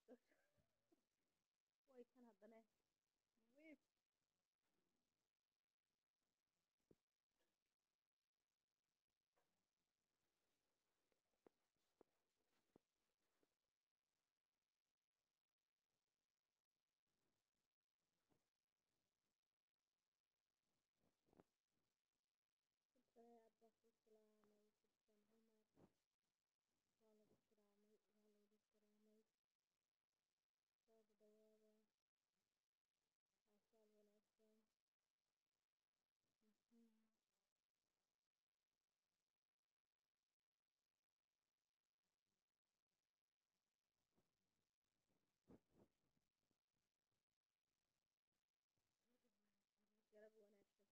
way kan haddane wiif garab wanaagsan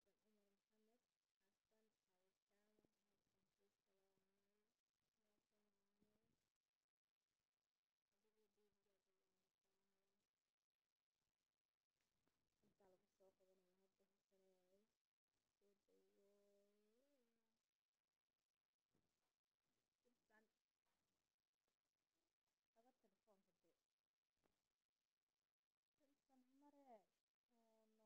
intaa lagu soo qabanaya hadda hubsan waaye Hubsan. Qaba telefoonka dee. Hubsan mare. Oh no.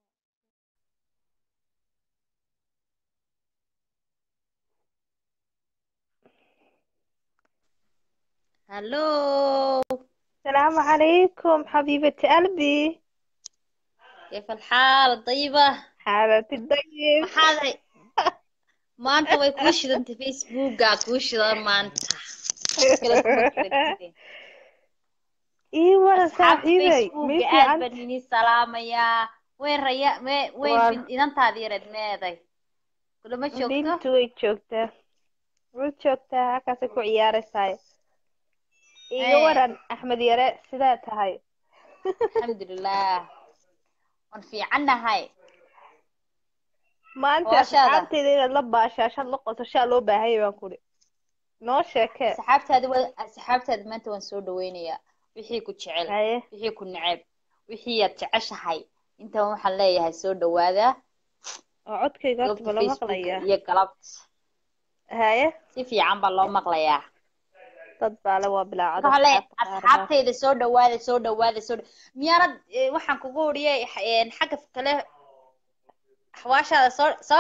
هلو السلام عليكم حبيبة قلبي كيف الحال طيبة حالتي الطيب maxaaday maanta way kuu shidantay facebooka kuu shidan maanta kala kuma jirtid ايوه asxaabta صاحبي facebooka مي في aad عند baan idin salaamayaa weyn raya me weyn Waa- bin- idantaadii yareed meeday kulama joogto بنت way joogtaa way joogtaa halkaasay ku ciyaaraysaa iga Eh. waran axmed yare sidaa tahay alxamdulilah waan fiicannahay maanta Hooshada. asxaabteyda inaad la baashaashad la qosashaa loo baahanya baan kuri noo sheekee asxaabtaadi wa asxaabtaadi maanta waan soo dhaweynayaa wixii ku jecel haye wixii ku neceb wixii aad jeceshahay intan waxaan leeyahay soo dhawaada oo codkayga horta goobta ma la facebook maqlayaa iyo galabta haye si fiican baa loo maqlayaa dad baale waa bilaacada waxaan leeyahay asxaabta qaar baa. asxaabtayda soo dhawaada soo dhawaada soo dha- miyaanad eh, waxaan kugu oriyay xagga kale xawaashaada soo soo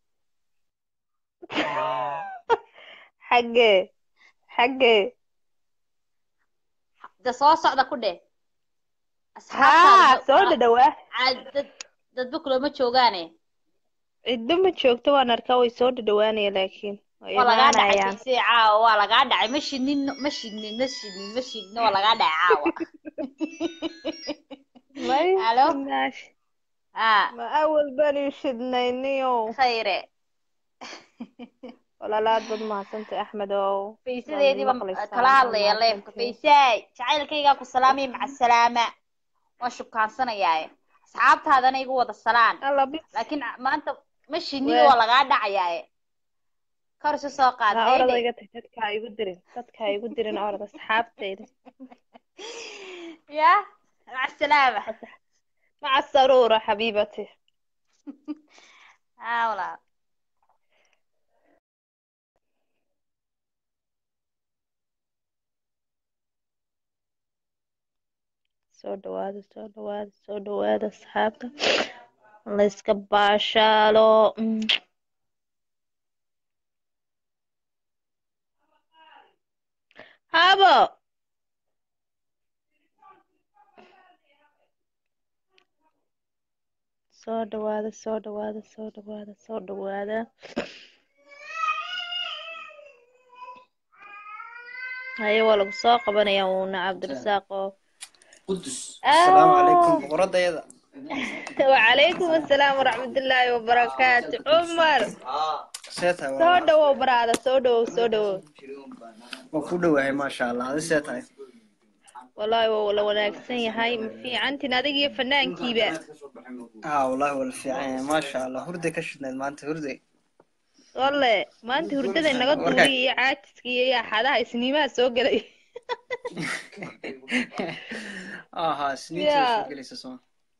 xaggee xaggee da soo socda ku dheh haa asxaabtaada soo dhadhawaa ca- dad dadba kulama joogaane ciddo ma joogto waan arkaa way soo dhadhawaanaya laakiin way waa lagaa dhacay imaanayaan fiisii caawa waa lagaa dhacay ma shidnin ma shidnin ma shidnin ma shidnin waa lagaa dhacay caawa may Halo? naash ah ma awal baan ii shidnayniyo khayre walaalaad bad mahadsantay axmed ow faysadeediiba maqlaysaa, kala hadlaya waa leefka mahadsantahay. faysaay jacaylkaygaa ku salaamaya maca salaama waan shubkaansanayaaye asxaabtaadana igu wada salaan alla bis laakiin maanta ma shiniga Wee. waa lagaa dhacayaaye kor isu soo qaad naa orada hayde iga tag dadka ha igu dirin dadka ha igu dirin orada asxaabtayda ya maca salaama maca saruura xabiibati haa walaal soo dhawaada soo dhawaada soo dhawaada asxaabta layska baashaalo Mm. habo soo dhawaada soo dhawaada soo dhawaada soo dhawaada haye waa lagu soo qabanaya uuna cabdirasaaq oo قدس آه. السلام عليكم بقرد يدا وعليكم السلام ورحمة الله وبركاته عمر سيتها soo والله dhawow baraada soo dhawow soo dhawow وكله وهي ما شاء الله هذا سيتها wallaahi waa la wanaagsan yahay ma fiicantin adiga iyo fanaankiiba اه والله ولا في عين ما شاء الله هردي كشفنا ما انت هردي walle maanta hurdada inaga duulay iyo caajiska iyo axadaha isniimaha soo gelay اه ها سنين يا. شو جلسة سوا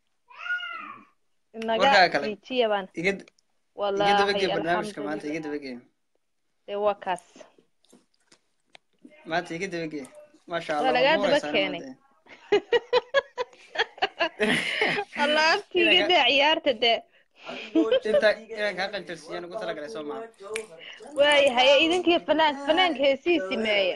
inaga Warkaa kale. jijiya baan يقد يقد wallaahi بقي برنامج كمان alxamdulilah يقد بقي dee waa kaas ما انت يقد بقي ما شاء waa الله lagaa والله daba يسلم keenay أنت. allaabtiiga dee ciyaarta dee inta inaan kaa qanjarsiiyaan ugu talagalay soo maa waayahay idinkii fanaan fanaanka heesihiisi meeya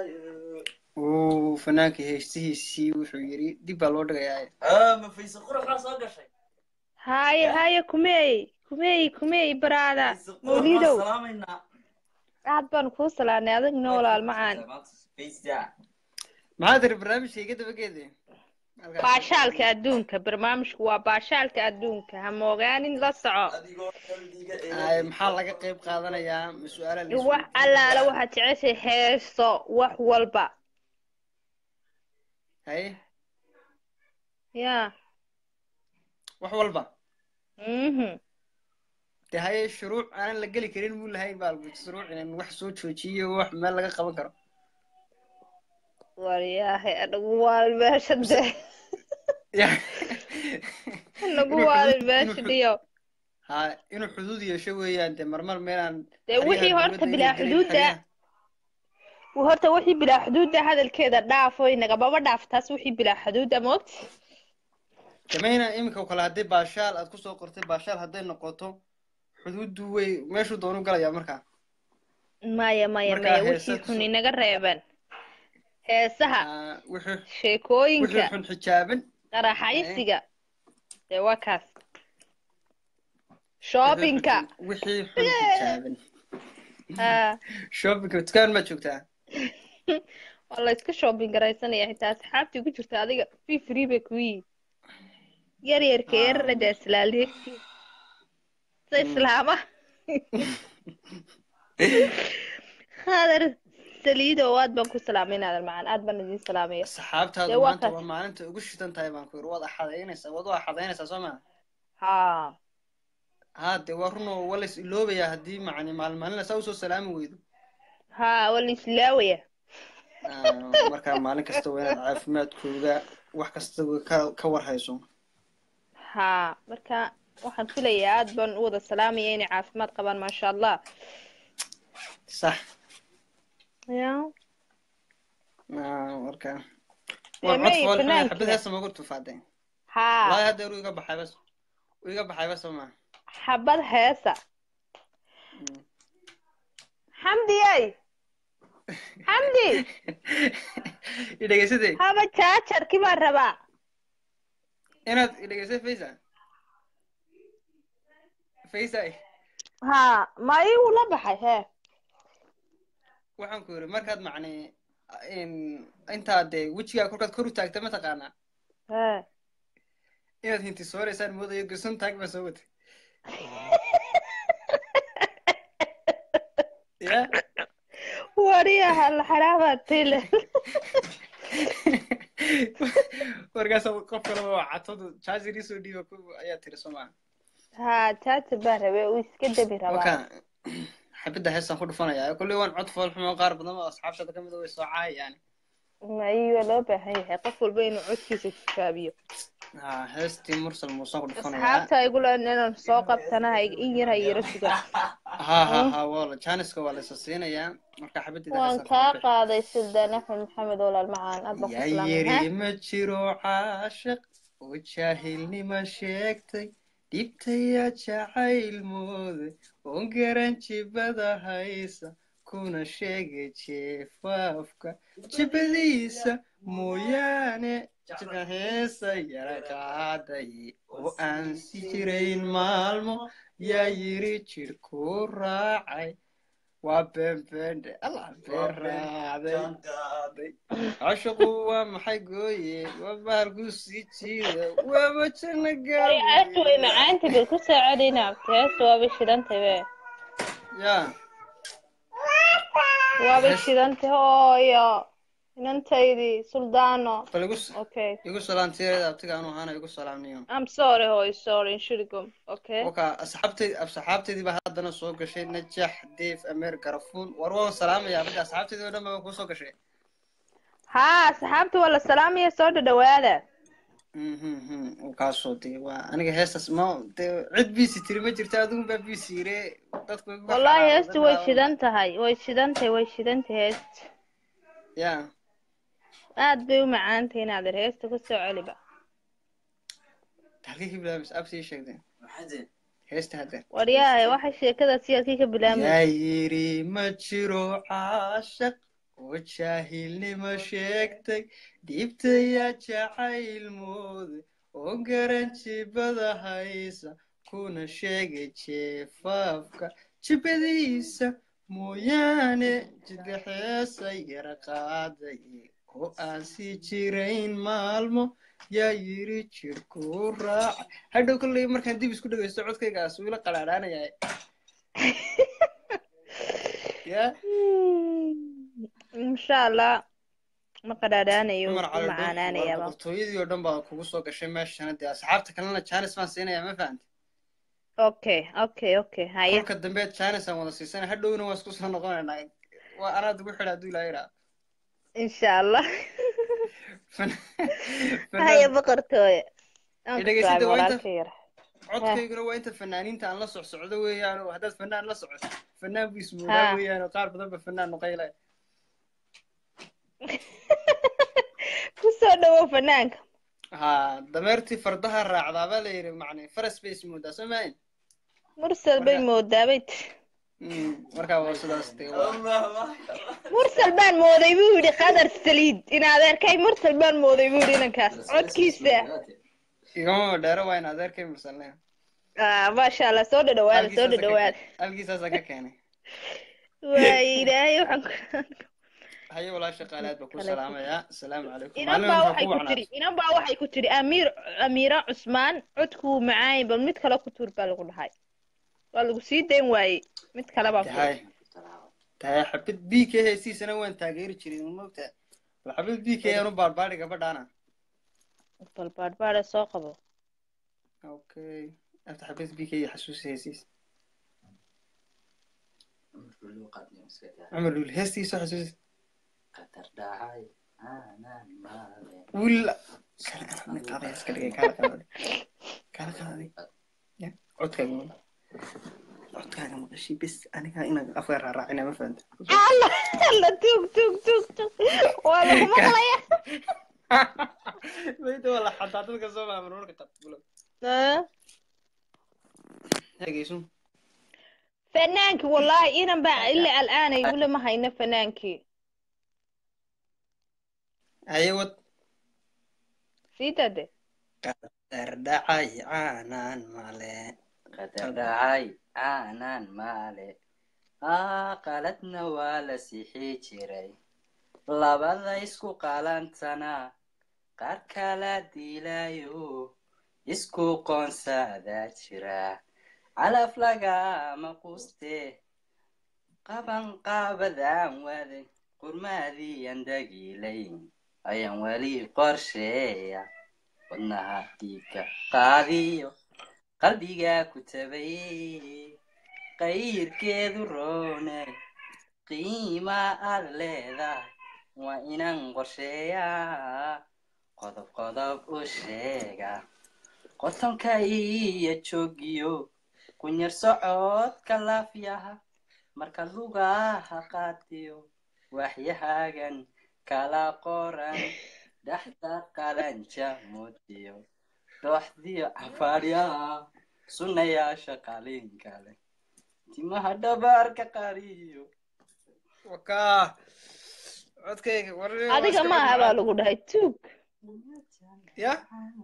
uu fanaanka heestihiisii wuxuu yidhi dib baa loo dhigayaa haye haye kumeey kumeey kumeey baraada mawlidow aad baan kuu salaanay adigna walaal macaan maxaa tiri barnaamijka iga dabageeda baashaalka adduunka barnaamijku waa baashaalka adduunka ha moogaanin la soco Ay, maxaa laga qayb qaadanayaa ma su-aala la wax allaala waxaad jeceshay heeso wax walba haye ya wax walba mhm de haye shuruuc aanan la geli karin muu lahayn baa shuruuc inaan wax soo joojiyo wax meel laga qaban karo waryahay anagu waalin meesha dee Ya. anagu Inuu waalin xuduud- meesha inuu dhiyo ha inuu xuduud yeesho weeyaan de marmar meelaan dee wixii xeryaha horta dowladda bilaa inay gelin xuduudda xeryaha. horta wixii bilaa xuduudda hadalkeeda dhaafo inagamaba dhaaf taas wixii bilaa xuduudda moogti damayna iminka oo kale haddii baashaal aad kusoo qortay baashaal hadday noqoto xuduuddu way meeshuu doonu galayaa markaa maya maya Markaa maya heesa wixii xun soo- inaga reeban heesaha Ah, wuxuu wuxuu sheekooyinka xun xijaaban qaraxaysiga dee waa kaas shoppingka wixii xun xijaaban ah shoppingka dukaan ma joogtaa waa la iska shopping garaysanaya xitaa asxaabtii ku jirta adiga free free bay ku yihiin yar yarka Ah. yararada islaaleegti sa islaama hadar saliido aad baan ku salaamay naadan macaan aad baan idin salaamaya saxaabtaadu Dee waa maanta kaas. waa maalinta ugu shidan tahay baan ku yidhi waad axadaynaysaa waad u axadaynaysaa soo maa ha haa dee waa runoo waa la is iloobayaa haddii macni maalmaalina saa usoo salaami weydo ha waa la islaawaya Ah, markaa maalin kasta waa inaad caafimaadkooda wax kasta ka ka warhayso ha marka waxaan filayaa aad baan u wada salaamaya inay caafimaad qabaan maasha allah sax ya Ah, marka Dee waa may cod fool xun fanaankiina. xabad heesa magu tufaadeen ha wallaahi hadda uu iga baxay bas uu iga baxay bas soo maa xabad heesa xamdiyey xamdi i dhegeysatay haba jaajarkii baan rabaa inaad i dhegeysay faysa faysa ha ma igu la baxay hee waxaan ku yidhi markaad macni in- intaad dee wejigaa kolkaad kor u taagta mataqaanaa hee inaad hinti sooraysaan moodayo gason taag baa soo watay ya wariyaha la xaraabaad tile markaas qof kaleba waa catadu jaajir isoo dhiiba ku- ayaa tiri soo maa ha jaajar baan rabay uu iska debi rabaa marka xabadda heestaan ku dhufanayaa kolley waan cod fool xumo qaar badan oo asxaabtada kamid a way soo caayayaan ma iyo loo baahan yahay qof walba inuu codkiisa tijaabiyo ha heestii mursal muusaan ku dhufanayaa asxaabta igu leen inaan soo qabtana ha in yar ha yara sugan ha ha ha waa la jaaniska waa laysa siinayaa marka xabaddeeda waan heestaan kaa ku dhufay. qaaday sildaan axmed maxamed walaal macaan aad baan ku yaa salaamay yiri ma jiro caashiq oo jaahilnima sheegtay dhibtaya jacayl mooday oon garan jibada haysa kuna sheegay jeefaafka jibadiisa mooyaane jibka heesa yara qaaday oo aan si jirayn maalmo yaa yiri jidhku raacay waa beenbeendhe allah been raacday cashiqu waa maxay gooye waa bahalku sii jiida waaba janna heestu way macaanta bil ku soo celina heestu waabay shidantay be ya waabay shidantay hooyo inantaydii suldaano bal igu okay igu salaantiyareed abtiga anu ahaana igu salaamniyo i'm sorry hooyo sorry inshurigum okay oka asxaabteyd asxaabteydii baa haddana soo gashay najax deef ameer garafuun war waan salaamaya abada asxaabteydii oo dhan baa kusoo gashay ha asxaabta waa la salaamaya soo dhadhawaada mhm kaasoo dee waa aniga heestaas ma dee cid biisi tiri ma jirta adigun baa biisi yire dadku igu wallahi xaraam, heestu dad way baa- shidan tahay way shidan tahay way shidan tahay heest ya aad bay u macaantay inaad er heesta ku soo celiba halkii ka bilaabmaysa absi ii sheegdeen heesta haddeen waryahay waxay sheekadaasi halkii ka bilaabmaysa yaa yidhi ma jiro caashaq oo jaahilnimo sheegtay dhiibtaya jacayl mooday oo garan jibada haysa kuna sheegay jeefaafka jibadiisa mooyaane jidgaxeesa yara qaaday oo aan sii jirayn maalmo yaa yidhi jirku raaca hadhow kolley markaan dib isku dhegaysto codkaygaas wuu ila qalaadhaanayaa ya insha allah ma qadhaadhaanayo cumar ku cali dhoof waa macaanaanayaaba boqortooyadii oo dhan baa kugu soo gashay meeshana dee asxaabta kalena jaanis baan siinayaa ma fahamti okay okay okay haye kolka dambe jaanis aan wada siisana hadhowna waan isku soo noqonaynaa waa anaad ugu xidha hadduu ilaa yidhaa insha allah haye boqortooye aan ku Dhegeysadda salaamay waa inta- walaalka yar codkayguna waa inta fanaaniinta aan la socsocdo weeyaan oo haddaad fanaan la socoto fanaan buu ismoodaa Ha. weeyaan oo qaar badan ba fanaan noqaylay ku soo dhawow fanaanka ha dameertii fardaha raacdaa baa la yidhi macnay faras bay ismoodaa soo maahin mursal bay moodaa bay tiri Mm, markaa waa sidaas dee waa mursal baan mooday buu yidhi qadar saliid in adeerkay mursal baan mooday buu yidhi inankaas codkiisa igama dheero waa in adeerkay mursalnay ah maasha allah soo dhadhawaada soo dhadhawaada algiisaasa ka keenay waay ilaahay waxaan ku haye walaa shaqaalaad baa ku Kale. salaamayaa asalaamu calaykum inan maalin baa waxaa waxay ku ku tiri wacnaa inan baa waxay ku tiri amiir amiira cusmaan codkuu macaay bal mid kale ku tuur baa lagu dhahay waa lagu sii dayn waayey mid kale baa ku tahay tahay xabid b k heesiisana waan taageeri jiray ma mogtaa bal xabid b k aanu baarbaari gabadhaana bal baadhbaadhe soo qabo okay after xabid b k xasuusi heesiis cumar lul heestiisa xasuusi willa kala qaadani qaadaya iska dhigay kala qaadani kala qaadani ya codkaaga maqal codkaaga maqashii bis aniga inaan afka raaraacina ma fahanta alla alla tuug tuug tuug tuug waa lagu maqlaya mayda waa la xataa dadka soo maaman marka qadbulo Ah, dhegeyso fanaankii wallaahi inan baa ila al'aanay weli ma hayno fanaankii haye wad sii dade dardhacay caanaan male qadardhacay aanan maale aa qaladna waa la sixi jiray labada isku qalantana qaar kala dilayo isku qoonsadaa jira calaf lagama quste qaban qaabadaan waday qurmaadiyan dagiilayn ayaan weli qorsheeya wadnaha dhiigga qaadiyo qalbigaa ku tabay qayrkeedu roone qiima aad leedahay waa inaan qorsheeyaa qodob qodob u sheega qotonka iyo joogiyo kunyar socodka laafyaha marka lugaha qaadiyo waxyahaagan kala qoran dhaxda qalanja moodiyo dooxdiyo cafaaryaha sunnayaasha qaliinka leh timaha dhabaarka qariyo wakaa codkayga war adiga maaha baa lagu dhahay tuug ya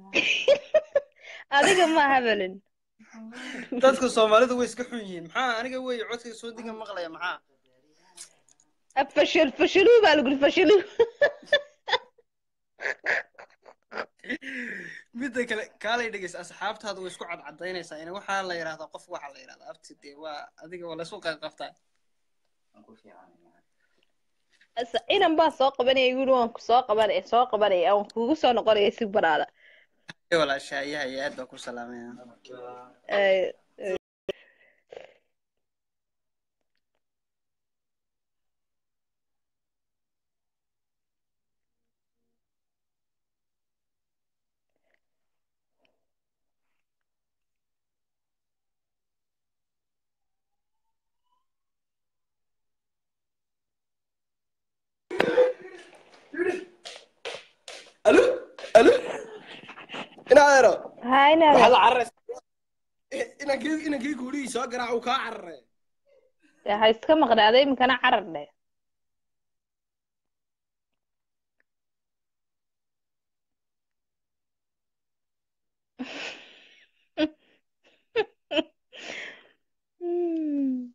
adiga maaha balin dadka soomaalidu way iska xun yihiin maxaa aniga wey codkayga soo diga maqlaya maxaa fashil fashilu baa lagu yidhi fashilu midda kale kaalay dhegeys asxaabtaada way isku cadcadaynaysaa in waxaa la yidhahdaa qof waxaa la yidhahdaa abti dee waa adiga waa laysku qayqabtaa Asa- inan baa soo qabanaya yidhi waan ku soo qabanaya soo qabanaya waan kugu soo noqonaya si baraada walaashaayaha iyo aad baa ku salaamaya Eh, inaadero haa inaad waxaad la cararaysa inankii inankii guurihii soo garaac uu kaa cararay dee ha iska maqnaaday iminkana carar dheh Hmm.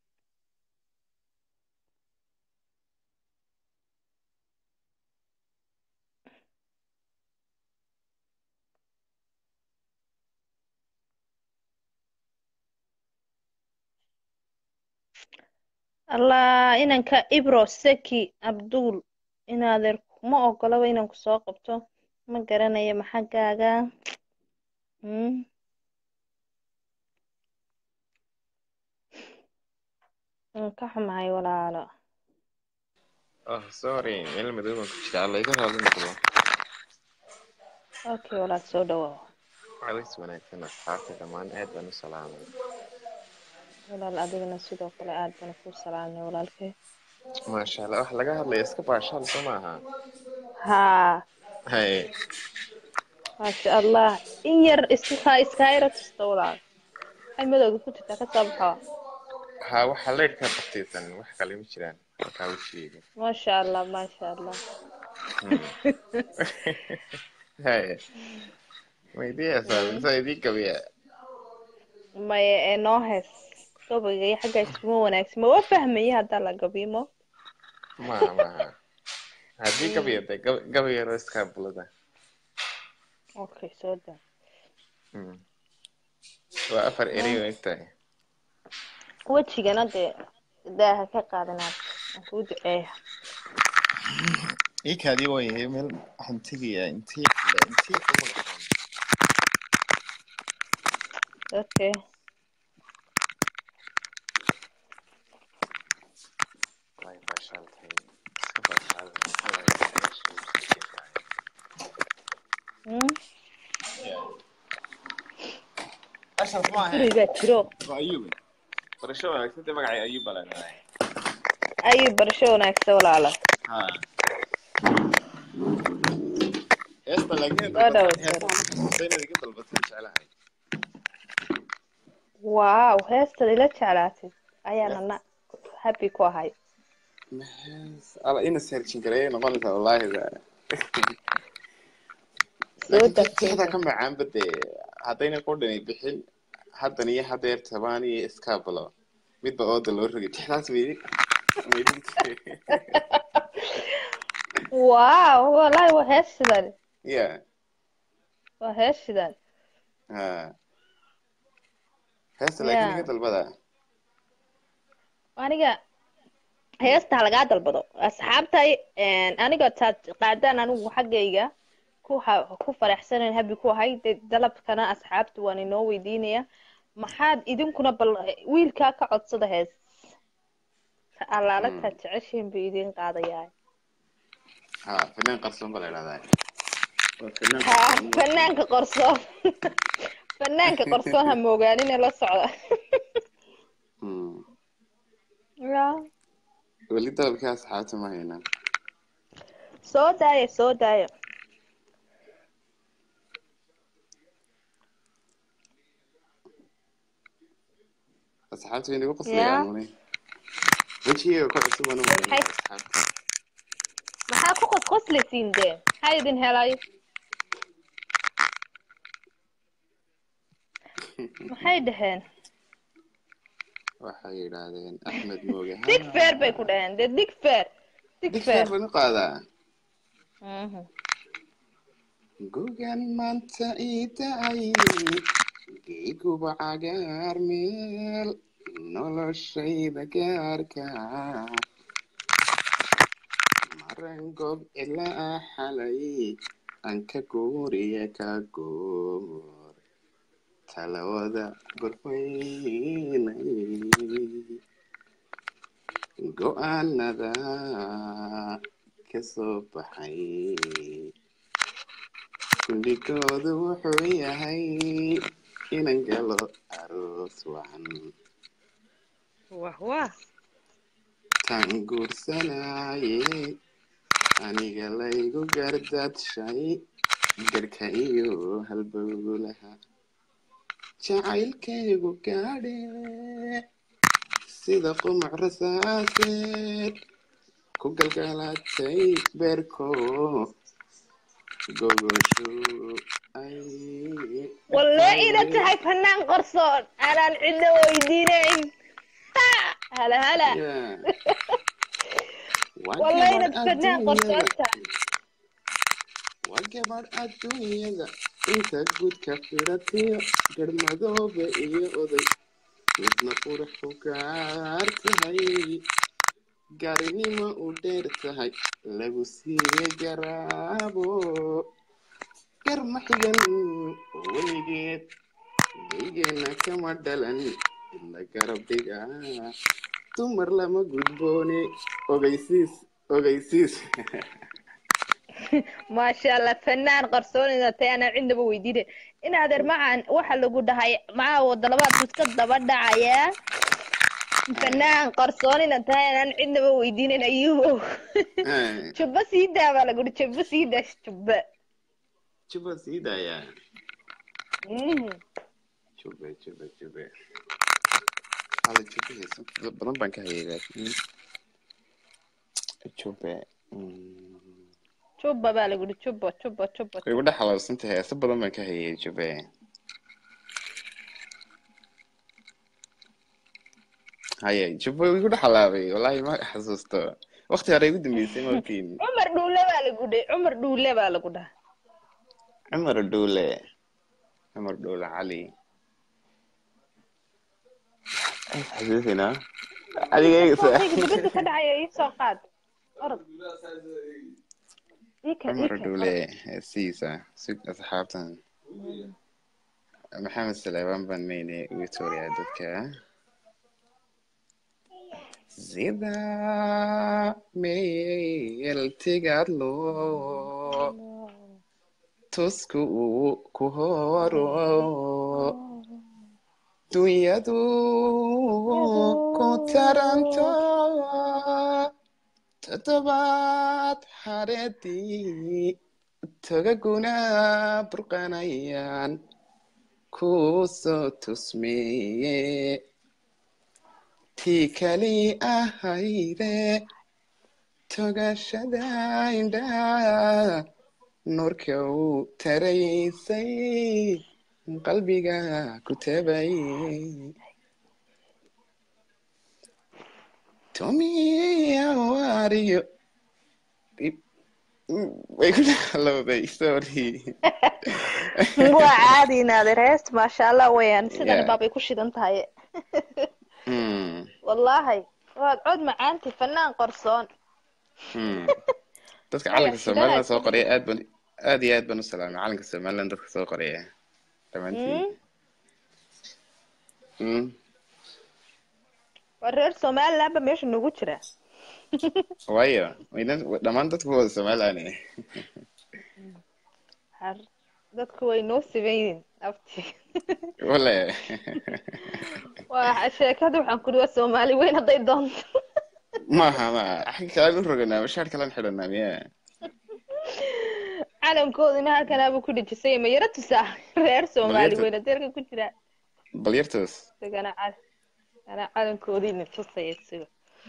allah inanka ibro seki abdul inaadeer kuma ogolaba inaan ku soo qabto ma garanayo maxaggaaga Hmm. waan ka xumahay walaalo oh sorry meel madow baan ku jiraa alla iga raali noqdo okay walaal soo dhawaa alis wanaagsan asxaabta dhammaan aad baan u salaamay walaal adigana sidoo kale aad baan ku salaamay walaalkay maasha allah wax laga hadlaya iska baashaal soo maaha haa hay maasha allah in yar iska iskaa yara tusta walaal ay madowga ku jirtaa ka soo baxo ha waxa leydhkaa baqtaysan wax kale ma jiraan halkaa wejigeyga maasha allah maasha allah hay maydiyasaa mise idii gabiya maya ee noo hees gabayga iyo xagga iskuma wanaagsan ma waa fahmaya haddaa la gabimo maha maha haddii gabiya de gabayaro iskaa bulada okay soo daa Hmm. waa afar erey oo egtahay wejigana dee daaha ka qaadanaad aan kuu duceeya iikaadii waa yahay meel waxaan tegayaa intii intii ku magacan okay way baashaal tahay iska baashaal maxaa waaye meesha uu ku jeedaay Hmm. ashraf ma ahayn guriga jiro waa ayuube barasho wanaagsan dee magacay ayuub baa leedahay ayuu barasho wanaagsan walaala ha heesta laakiin Waa dhaw, heesta inaad iga dalbataan jeclahay waaw heestan ila jeclaatay ayaana na happy ku ahay Hees- ala ina searchin gareeyay noqonaysaa wallaahi da soo laakiin dagtay tixda ka macaanba dee haddayna qodhani bixin haddan iyo hadeer tabaan iyo iskaabalo midba ooda loo rogay tixdaas maydi maydi waaw walahi waa hees sidan ya waa hees sidan ha heesta laakiin Yeah. iga dalbada aniga heestaa lagaa dalbado asxaabtay aniga taad qaadaan anigu xaggayga ku ha- ku faraxsanan habi ku ahay dee dalabkana asxaabta waan inoo weydiinaya maxaad idinkuna bal wiilkaa ka codsada hees ta allaala Mm. taad jeceshiin buu idiin qaadayaa ha fanaan qarsoon baa la idhahdaa Waa fanaan ha qarsoon. fanaanka qorsoon fanaanka qorsoon ha moogaanin la socda Hmm. ya weli dalabkii asxaabta ma haynaan soo daaya soo daaya asxaabta way nagu qoslayaan Yeah. mune wejigeyga ku cusub anu Maxay? asxaabta maxaa ku qosqoslaysiin dee maxaa idin helay maxay dhaheen waxay yidhaahdeen axmed mooge ha dig feer bay ku dhaheen dee dig feer dig dig feer feer banu qaadaa Mhm. gogan maanta iida ayni geeguba cagaar meel noloshayda gaarka maran gob ilaa xalay aan ka guuriya ka goor talawada gorfaynay go-aanada kasoo baxay kulligoodu wuxuu yahay inan galo aroos wacan wah wah tan guursanaye aniga laygu gardadshay garka iyo halbowlaha jacaylkaygu gaadhe sida qumac rasaaseed ku galgalatay beerko gogosho ay walle ina tahay fanaan qarsoon anaan cidna weydiinayn Ha! hala hala Yeah. Waa walle gabadh inad fanaan qarsoon adduunyada tahay waa gabadh adduunyada inta gudka firatiyo garmadoobe iyo oday midna qurux ku gaar tahay gaarinimo u dheer tahay lagu siiye garaabo gar ma xigan weligeed geygeena kama dhalan ila garab dhiga dumar lama gudboone ogeysiis ogeysiis maasha allah fanaan qarsoon inaad tahay anaan cidnaba weydiinayn in adeer macaan waxa lagu dhahay macaa wadalabaad iska daba dhacayaa fanaan qarsoon inaad tahay anaan cidnaba weydiinayn ayuubow jubba sii daa baa lagu dhi jubba sii daa jubba juba sii daayaa Mhm. jube jube jube hala jube heeso badan baan ka hayay laakiin jube mm, jubba baa lagu dhi jubba jubba jubba way igu dhex xalaabsantay heeso badan baan ka hayay jube haye jube way igu dhex xalaabay wallaahi ma xasuusto waqti hore igu dambeysay markiin cumar dhuule baa lagu dhi cumar dhuule baa lagu dhaha cumar dhuule cumar dhuule cali xasuusinaa adiga Sooqayga dibadda ka dhacaya ii soo qaad orod ii keen ii cumar keen dhuule heesihiisa sug asxaabtan maxamed saleebaan baan meyne victoria dadka sida meel tigaadlo tusku uu ku horo dunyadu ku taranto toddobaad hareedii togaguna burqanayaan ku soo tusmeeye tii kali ahayde togashada indhaa nuurka uu taraysay qalbiga ku tabay tomiya waariyo way ku dhexlowday sorry waa caadi inaadeer heest maasha allah weeyaan sidan Yeah. baabay ku shidan tahay Hmm, wallaahi waad cod macaanti fanaan qarsoon hmm. dadka Aya, calanka somaliland shidada soo qoraya aad ban aad iyo aad baan u salaamay calanka somaliland dadka soo qoraya dhammaantiin Hmm. waa reer somaliland ba meesha nagu jira waayo wayna dhammaan dadku wada somaliland Har- dadku way noo siban yihiin abti wale waa sheekada waxaan kuri waa soomaali weyn hadday doonto maaha ma xagga kalaan u roganaa mashaar kalaan xidhanaa miya calankoodina halkanaaba ku dhejisay ma yaro tusaa reer soomaali Balyarta- weyn hadeerka ku jira bal yartoos isagana cal ana calankoodiina tusaya isaga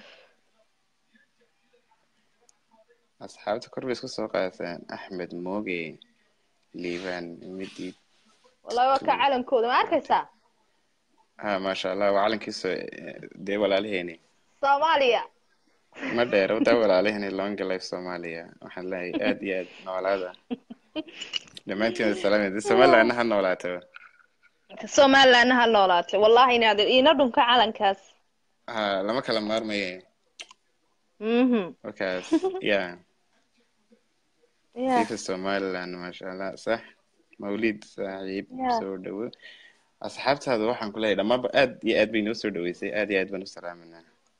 asxaabta kor bay isku soo qaadeen axmed mooge liibaan midid wallahi waa ka calankooda ma arkaysaa ha maasha allah waa calankiisa dee walaalaheeni soomaaliya ma dheer wadaa walaalaheeni longa life soomaaliya waxaan leeyahay aad iyo aad noolaada dhammaantiin wada salaamay somalilandna ha noolaato somalilandna ha noolaatay wallahi inaad iina dhunka calankaas ha lama kala maarmaye mhm markaas ya ya difa somaliland maasha allah sax mawlid saaxiib Yeah. soo dhawo asxaabtaada waxaan ku leeyahay dhammaanba aad iyo aad bay noo soo dhaweysay aad iyo aad baan u salaaminaa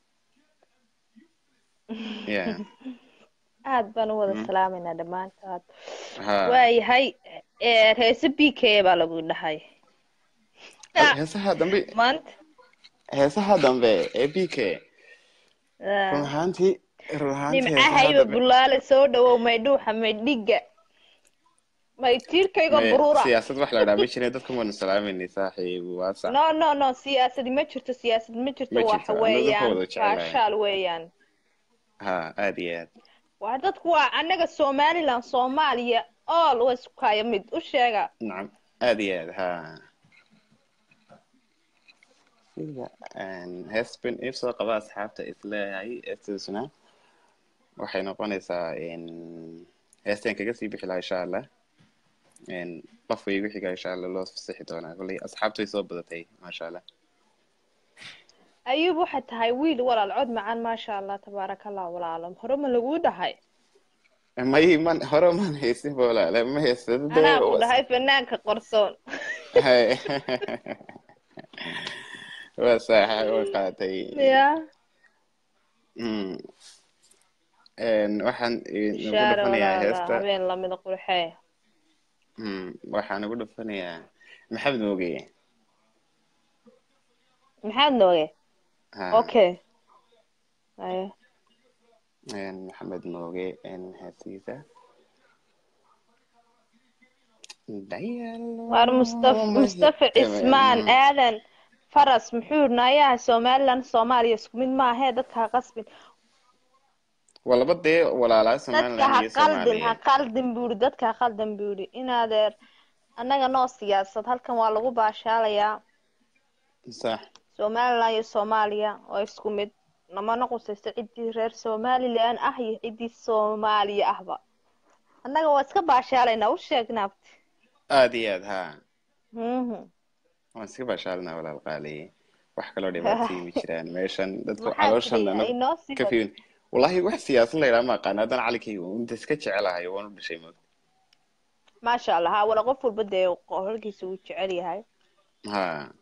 ya aad baan u wada Mm. salaamayna dhammaantaad ha waayahay ee, heese b k baa lagu dhahay heesaha dambe maanta heesaha dambe ee b k ah, run ahaantii run ahaantii heesaha nimcahayba dambe bulaale soo dhawow maydhuuxa maydhiga may jiirkayga Maya, buruura siyaasad wax la dhaha ma jirin dadka waanu salaamayna saaxiib waa sax no no no siyaasadi ma jirto siyaasad ma jirto Ma waxa jirto, annaga weeyaan dadka wada jecelahay. baashaal weeyaan ha aad iyo aad waa dadku waa annaga somaliland soomaaliya all waa isku kaya mid u sheega nacam aad iyo aad ha heesban if soo qaba asxaabta isleeyahay heestaasuna waxay noqonaysaa heestaan kaga sii bixi lahaa insha allah qof way igu xigaa insha allah loo fasixi doonaa kolley asxaabtu way soo badatay maasha allah ayuub waxay tahay wiil walaal cod macaan maasha allah tabaaraka allah walaalo hore ma laguu dhahay may man hore man haysin walaale ma haysan anaa ku dhahay fanaanka qorsoon waa saaxa way qaatay ya Mm. waxaan nagu bishaare dhufanayaa walaala heesta habeen lamida qurxee Mm, waxaan nagu dhufanayaa maxamed mooge maxaad nooge ha okay aye maxamed mooge heestiisa waar mustafa mustafa cismaan aadan faras muxuu nayaha somaliland soomaaliya isku mid maahee dadka ha qasbin waa laba dee walaalaa dadka somaliland ha iyo qaldin ha soomaaliya qaldin buuri dadka ha qaldin buuri inaadeer annaga noo siyaasad halkan waa lagu baashaalayaa sax somaliland iyo soomaaliya oo isku mid namana qusayso ciddii reer somaliland ah iyo ciddii soomaaliya ahba annaga waa iska baashaalaynaa u sheegnaabti aad iyo aad ha Mhm. waan iska baashaalinaa walaal qaaliye wax kaloo dhibaatayii ma jiraan meeshan dadku maxaa calooshan tiri anag inoo sii ka wad fiirin wallahi wax siyaasad la yidhaha ma aqaan haddana calinkayga unta iska jecelahay waan u dhashay moog maasha allah ha wala qof walba dee holkiisa uu jecel yahay ha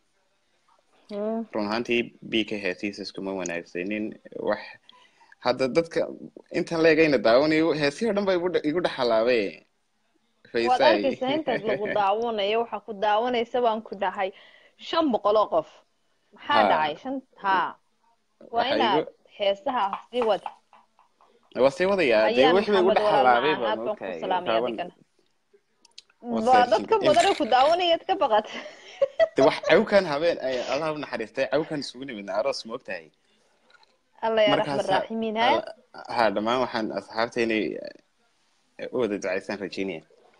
Mhm. run ahaantii b ka heesiisa iskuma wanaagsanin wax hadda dadka intan leegayna daawanayo heesihii o dhan ba igu dha- igu dhex halaabe waad faysay arkaysaa intaad lagu daawanayo waxaa ku daawanaysa baan ku dhahay shan boqol oo qof maxaa Ha. dhacay shan ha waa Waxa inaad igu- heesaha sii wad waa sii wadayaa dee ayaan wixii ba igu maxamed dhex walaal halaabay macaan baa aad baan ku moogtahay salaamaya taaban adigana waa waa searching dadka badan ee ku daawanaya ka baqat de wax cawkan habeen ay allah u naxariistay cawkan isugu nimidna aroos ma ogtahay alla ya raxman markaasa raaximiin ha alla- ha dhammaan waxaan asxaabta inay u wada ducaysaan rajeynaya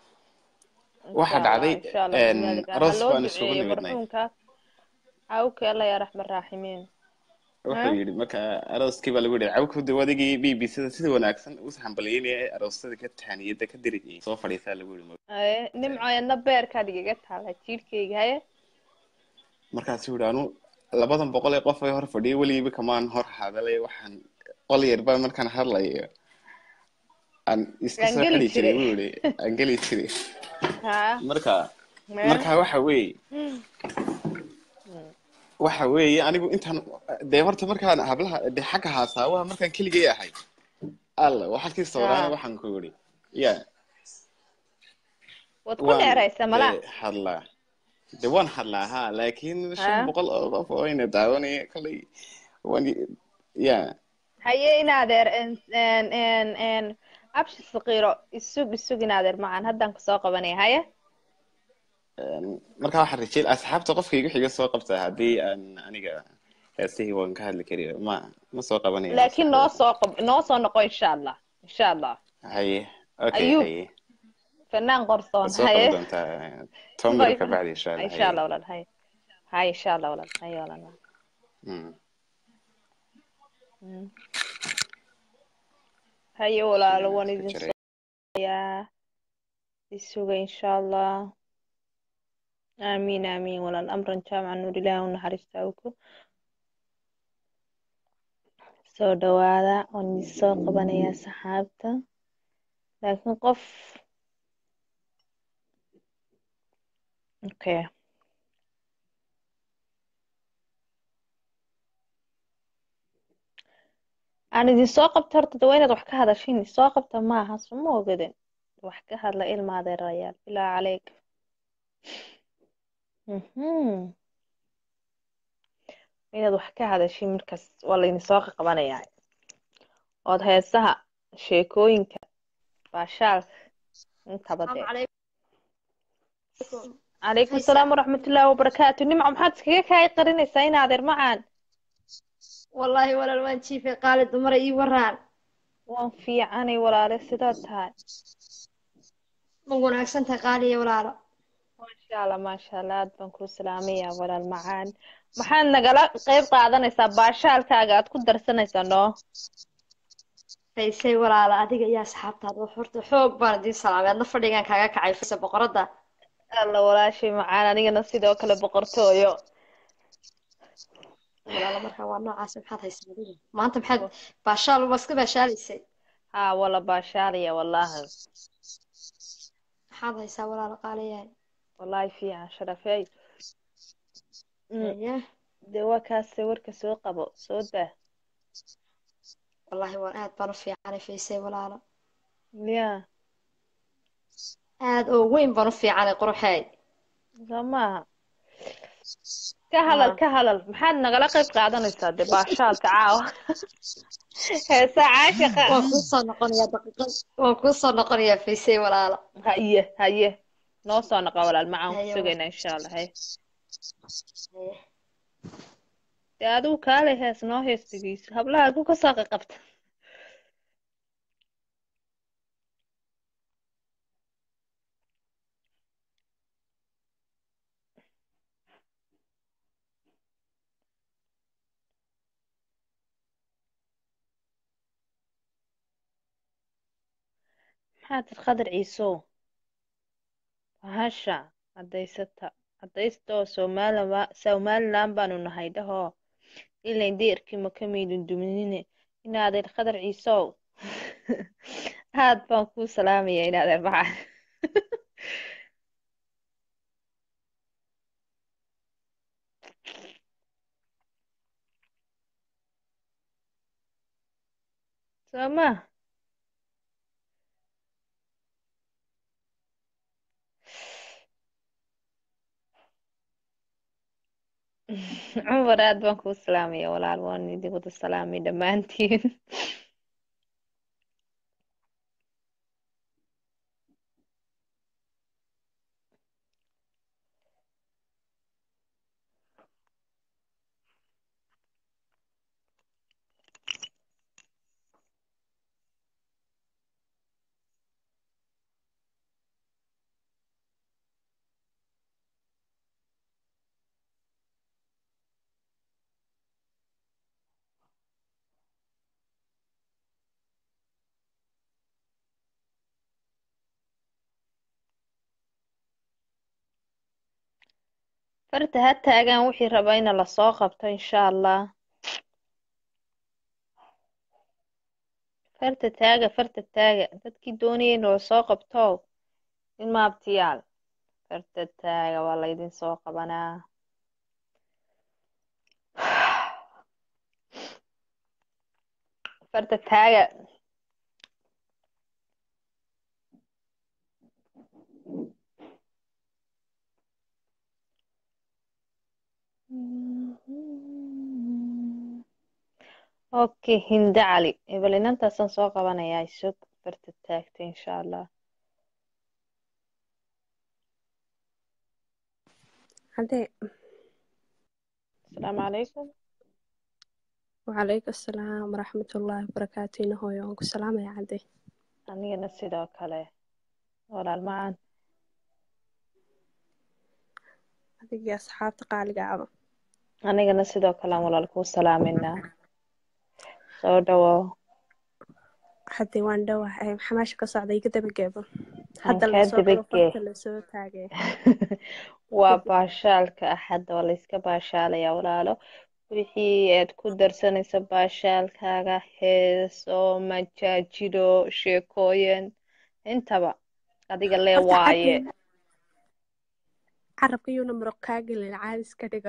waxa insha allah dhacday insha allah een, bimaalika ha aroos loo baan isugu duceeyo nimidnay marxuumka awke alla ya raxman raaximiin wuxuu yidhi marka arooskii baa lagu yidhi cawka de wadigii b b sida sida wanaagsan u hambalyeynaya aroosyada ka tahaniyada ka diriyay soo fadhiisaa lagu yidhi aye nimcoyadna beerkaad igaga taala jiirkayga haye markaasuu yidhi anu labadan boqol ee qof ee hor fadhiya weligiiba kamaan hor hadalay waxaan qol yar baa markaan hadlayo aan iska Aan soo geli xidhi jiray jiray. buu yidhi aan geli jiray ha marka meel marka waxa weeye waxa weeye anigu intaan dee horta markaan hablaha de xagga haasaawaha markaan keligay ahay alla waxalkii sooraana ha waxaan ku yidhi ya waad ku waan dheeraysa malaa de hadlaa de waan hadlaa ha laakiin shan ha boqol oo qof oo ina daawanaya kolay waan ya haye inaadeer en en en en abshi saqiiro isug isug inaadeer macaan haddaan kusoo qabanaya haye Een, marka waxaan rajay asxaabta qofka igu xiga soo qabtaa haddii aan aniga heesihii waan ka hadli kari ma ma soo qabanayo laakiin noo maskaxdayda soo qab noo soo noqo insha allah insha allah haye okay ayuub haye fanaan qorsoon waad soo haye qaban doontaa toban Bay- miro ka bacdi insha allah insha haye allah walaal haye haye insha allah walaal haye walaal Mm. Mm. haye walaalo waan iska idin jiray sooyaa isuga insha allah aamiin aamiin walaal amran jaamaca nuur ilaahi u naxariista awku soo dhawaada waan idin soo qabanayaa saxaabta laakiin qof okay aan idin soo qabta horta de waa inaad wax ka hadashin soo qabta maaha suma ogadin wax ka hadla ilma adeerayaal bilaa caleyk mhm inaad wax ka hadashin markaas waa laydin soo qabanayaa ood heesaha sheekooyinka baashaalka intaba السلام dee عليكم calaykum Faysa. asalaam waraxmatullaahi wabarakaatu nimco maxaad iskaga kaay qarinaysaa in adeer macaan wallaahi walaal waan jiifay qaali dumara ii waraan waan fiicanay walaale sidaad tahay ma wanaagsan tahay qaaliya walaalo maasha allah maasha allah aad baan kuu salaamayaa walaal macaan maxaad nagala qayb qaadanaysaa baashaalkaaga aad ku darsanaysaa noo faysay walaalo adiga iyo asxaabtaada wax horta xoog baan idiin salaamay adna fadhigaan kaaga kacay faysa boqoradda alla walaashay macaan anigana sidoo kale boqortooyo walaalo markaa waa noocaas maxaad haysaa adiga maanta maxaad baashaal waa iska baashaalaysay haa wala baashaalaya wallaahi maxaad haysaa walaalo qaaliyahay wallaahi fiican sharafey Mm, Haye. dee waa kaase warka soo qabo soo daa wallaahi waan aad baan u fiicanay faysay walaalo ya aad oo weyn baan u fiicanay quruxeey soo maaha ka hadal Haa. ka hadal maxaad nagala qayb qaadanaysaa dee baashaalka caawa heesaa caashiqa waan kuu soo noqonayaa daqiiqad waan kuu soo noqonayaa faysay walaalo haye haye noo soo noqo walaal macaan ku Haye, sugaynaa insha allah haye Haye. dee adigu kaale hees noo heestigiisa hablaha ku kasoo qaqabta maxaad tir qadar ciisow bahasha cadaysata cadaysta oo soomaalima somaliland baanu nahay dhahoo ilayn deerkii ma ka maydin duminine inaadeer qadar ciisow aad baan kuu salaamaya inaadeer macaan soo ma cumar aad baan kuu salaamaya walaal waan idin wada salaamay dhammaantiin farta ha taagaan wixii raba ina lasoo qabto insha allah farta taaga farta taaga dadkii doonaya in lasoo qabto in maabtiyaal farta taaga waa laydin soo qabanaa farta taaga okay hinda cali ebal inantaasaan soo qabanayaa isug farta taagta insha allah Hadee, asalaamu calaykum wacalaykum asalaam waraxmatullaahi wabarakaatu ina hooyo waan ku salaamaya cadde anigana sidoo kale walaal macaan adigii asxaabta qaaliga aba anigana sidoo kale aan walaal kuu salaaminaa soo dhawow hadde waan dhowahay maxaa meesha ka socda iga dabageebo aan hadda kaa lasoo galo dabagee farta lasoo taagay waa baashaalka axadda waa layska baashaalayaa walaalo wixii aad ku darsanaysa baashaalkaaga heeso majaajilo sheekooyin intaba adiga lee horta waaye cadde carabka yuuna muruq kaa gelin caadis ka dhigo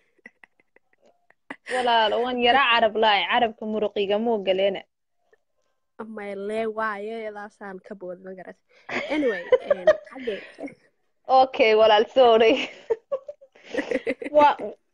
walaalo waan yara carab laay carabka muruqigamuu galeena may lee waayo yadaasaan ka bood ma garat anyway cadde okay walaal sorry waa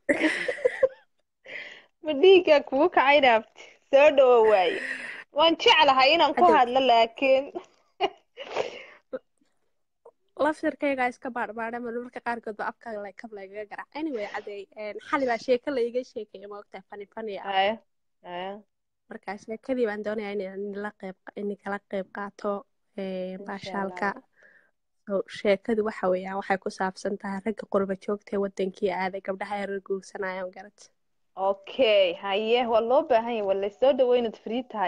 ma dhiiggaa kugu kacay dhaafti soo dhawo waaye waan jeclahay inaan ku cadde hadlo laakiin laftirkaygaa iska baadhbaadha ma marka qaarkood ba afka la- kab lagaga garac anyway cadeey een, xali baa sheeko la iga sheekaya ma ogtahay fani fani ah haya haya marka sheekadii baan doonayaa inaan la qeyb in kala qeyb qaato een, insha baashaalka allah So, sheekadu waxa weeyaan waxay ku saabsan tahay ragga qurba joogta ee wadankii aaday gabdhaha yarar guursanayaan garat okay haye waa loo baahan yahay waa laysoo dhaweynad free tahay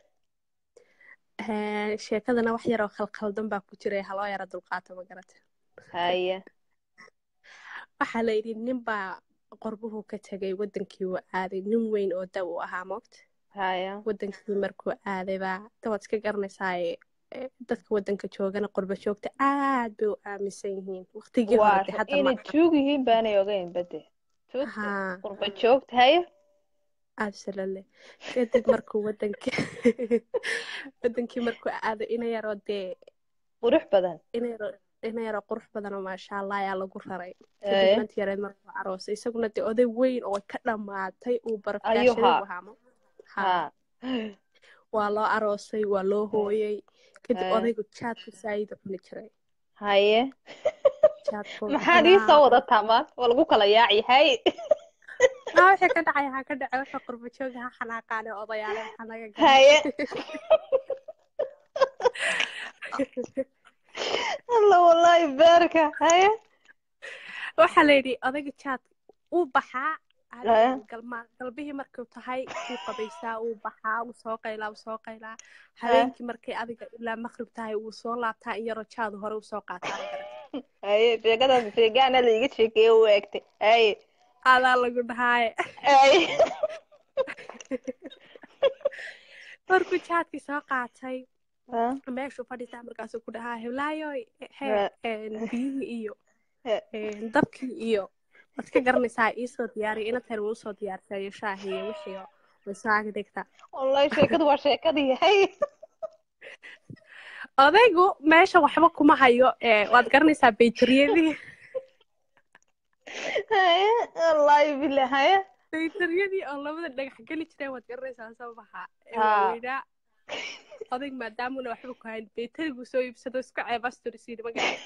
Een, sheekadana wax yaroo khalkhaldan baa ku jira haloo yara dulqaato ma garata haye waxaa la yidhi nin baa qorbuhu ka tegay wadankii uu aaday nin weyn oo da u ahaa moogta haya wadankii markuu aaday baa dawaad iska garanaysaa dadka wadanka joogana qurba joogta aad bay u aaminsan yihiin waqtigii hore waa de hadda ma inay tuug yihiin baanay ogeyn bade tuugta haa qurba joogta haye absolutely kadib markuu wadankii wadankii markuu aaday ina yaroo dee qurux badan ina yaroo ina yaroo qurux badan oo maasha allah ayaa lagu raray Ee. kadib nanti yareed markuu aroosay isaguna dee oday weyn oo ka dhammaatay uu ayuu barafyaashaday haa buu ahaamo haa haa waa loo aroosay waa loo hooyay kadib Ee. odaygu jaadku saayid u cuni jiray haye jaadku maxaad ii soo wadataa maan waa lagu kala yaaci haye aa wixii ka dhacay ha ka dhacay waxa qurba jooga ha xanaaqaane odayaale waxaa naga galay haye alla wallahi beerka haye waxaa la yidhi odayga jaad uu baxaa Ee. habeen galma galbihii markuu tahay wuu qabaysaa uu baxaa wuu soo qaylaa wuu soo qaylaa habeenkii markay adiga ilaa maqrib tahay wuu soo laabtaa in yaroo jaadu hore usoo qaataa ma garan haye sheekadaas sheegaana laiga sheekeeye u egtay haye adaa lagu dhahaaye haye markuu jaadkii soo qaatay Ah, meeshuu fadhiisaa markaasuu ku dhahaa heblaayoy he Ee. een, biyihii iyo Ee. een, dabkii iyo waad ka garanaysaa iisoo diyaariya inateer wuu usoo diyaarsayo shaahi iyo wixii oo way soo ag dhigtaa wallahi sheekadu waa sheekadii haye odaygu meesha waxba kuma hayo ee, waad garanaysaa baytariyadii haye wallahi billah haye baytariyadii oo labada dhagax geli jireen waad garanaysaa soo baxaa ee Haa. waaweynaa odayg maadaamuna waxba ku hayn baytariguu soo iibsado isku ceebasturisiin ma garan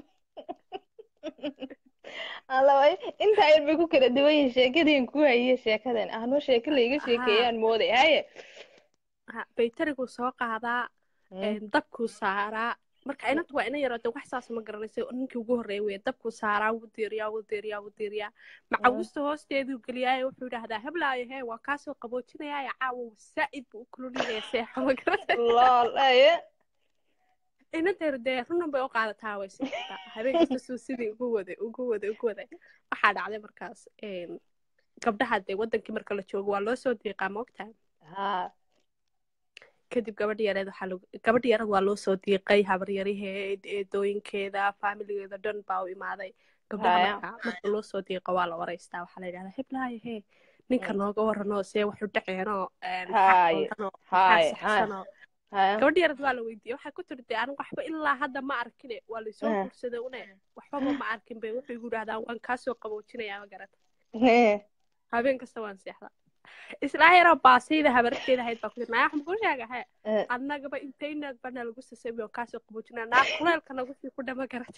alla way intaa yar bay ku kala duwan yihiin sheekadiin ku hayiye sheekadan anoo sheeko laiga sheekeeyaan mooday haye Ha, baytariguu soo qaadaa een, dabkuu saaraa marka inantu waa ina yaroo de wax saas ma garanaysa ninkii ugu horreeya wey dabkuu saaraa wuu diiriyaa wuu diiriyaa wuu diiriyaa macawusta hoosteeduu geliyaayo wuxuu idhaahdaa heblaayo hee waa kaasoo qaboojinayaa caawa saa'id buu u kululinayaa seexa ma garanaysa lol haye inanteeru dee runan bay u qaadataa way sitaa habeen kasta suu sidii ugu waday ugu waday ugu waday waxaa dhacday markaas een, gabdhaha dee wadankii marka la joogo waa loo soo diiqaa ma ogtahay haa kadib gabadha yareed waxaa lagu gabadha yareed waa loo soo diiqay habaryaraheed eedooyinkeeda faamiligeeda dhan baa u imaaday gabdhaha Haya. marka marka loo soo diiqo waa la waraystaa waxaa la yidhahdaa heblaayo hee ninka nooga waranoo see waxu dhaceenoo een, maxaa Haye. qaldanoo maxaa haye haye saxsanoo haye gabadha yareed waa la weydiiyey waxay ku tiri dee anigu waxba ilaa hadda ma arkine waa laysoo Eh. guursaday une waxbaba ma arkin bay wuxuu igu yidhahdaa waan kaasoo qaboojinayaa ma garata Hee. habeen kasta waan seexdaa islaa yaroo baasayda habarteeda ahayd baa ku tiri nayaa waxaan kuu sheega hee Eh. annagaba intaynaad bana lagu sasami oo kaasoo qaboojinaa naa kuleelka nagu sii ku dhama garata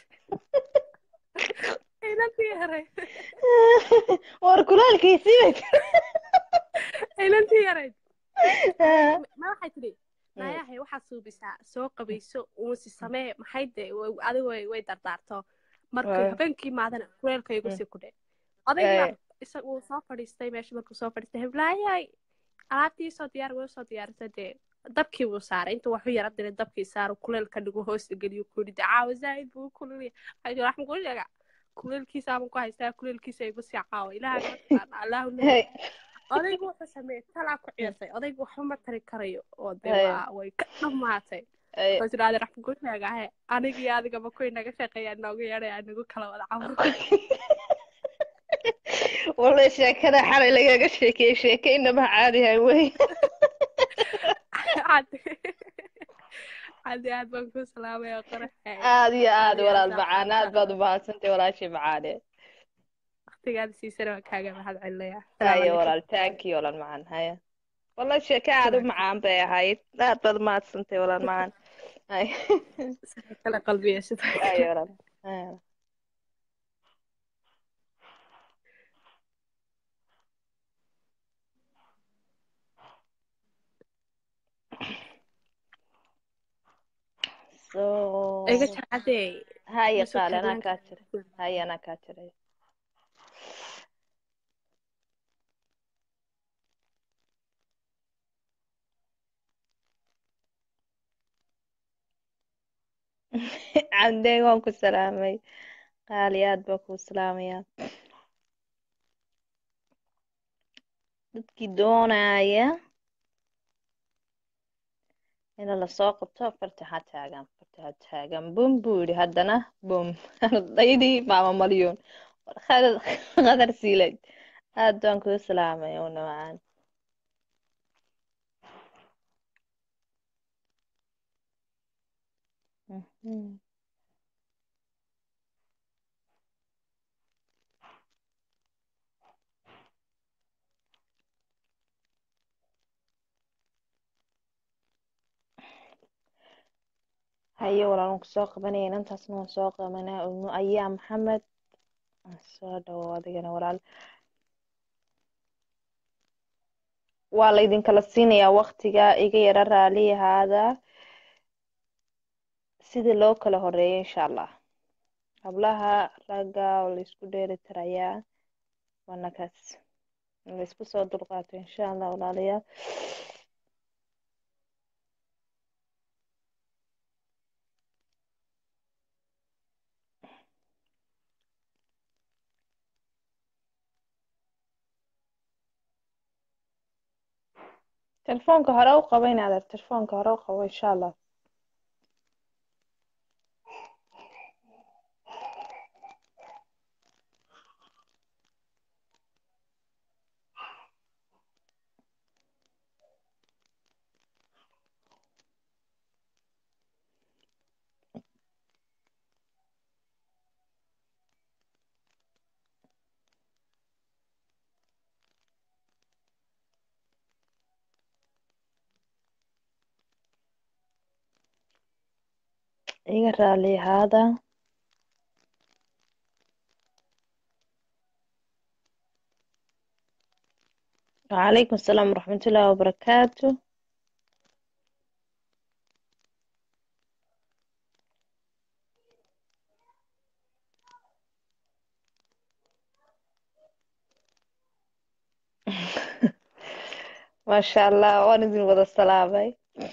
inantii yaray war kulaalkiisii bay inantii yarayd Haa. ma waxay tidhi naayahay waxaad suubisaa soo qabayso uusi samee maxay dee way- adigu way way dardaarto markuu Eh. habeenkii maadana kuleelka igu Mm. sii ku dhe odaygiibaa Eh. isaga uu soo fadhiistay meesha markuu soo fadhiistay heblaayay alaabtii soo diyaar way soo diyaarisay dee dabkii buu saaray intuu waxu yara diray dabkii saaru kuleelka dhigu hoosta geliyo ku yidhi dee caawa zaa'id buu u kululaya waxay tihi waxaan kuu sheega kuleelkiisaaban ku haystaa kuleelkiisa igu sii caawa ilaaha mataqaana allahu la Hey. odaygu wuxuu sameeyey talaa ku ciyaartay odaygu waxba ma tari karayo oo dee Hey. waa way ka dhammaatay Hey. wuxuu tidhahday raxma kuu sheegahe aniga iyo adigaba kuwii naga shaqeeyaa noogu yeedhaya nagu kala wada cawro wallahi sheekada xalay lagaga sheekeeyey sheeke inaba caadihay wey caddi caddi aad baan kuu salaamaya qoraxe aad iyo aad Aad iyo walaal aad macaan aad baad u mahadsantay walaashii macaane waqtigaada siisana waan kaaga mahad celinaya haye walaal taankii walaal macaan haye wallahi sheeke aad u macaan bay ahayd aad baad u mahadsantay walaal macaan ay sidoo kale qalbiya sidoo ay kale walaal ay so iga jacadee haya ma soo qaali anaa kaadlaan kaa jira haya anaa kaa jiray cabdeen waan ku salaamay qaali aad baa kuu salaamaya dadkii doonaya in lasoo qabto farta ha taagan farta ha taagan bum buu yidhi haddana bum ardaydii maama malyuun qadar qadar siilay aad baan kuu salaamay una macaan Mhm. haye walaal waan kusoo qabanaya inantaasna waan soo qabanaa umu ayaa maxamed soo dhawo adigana walaal waa laydinkala siinayaa waktiga iga yara raali ahaada sidii loo kala horeeyo insha allah hablaha ragga oo laysku dheeli tirayaa waana kaas in laysku soo dulqaato insha allah walaalayaal telefoonka hore u qabo in adeer telefoonka hore u qabo insha allah iga raali ahaada وعليكم السلام ورحمة الله وبركاته ما شاء الله ونزل وضع السلامة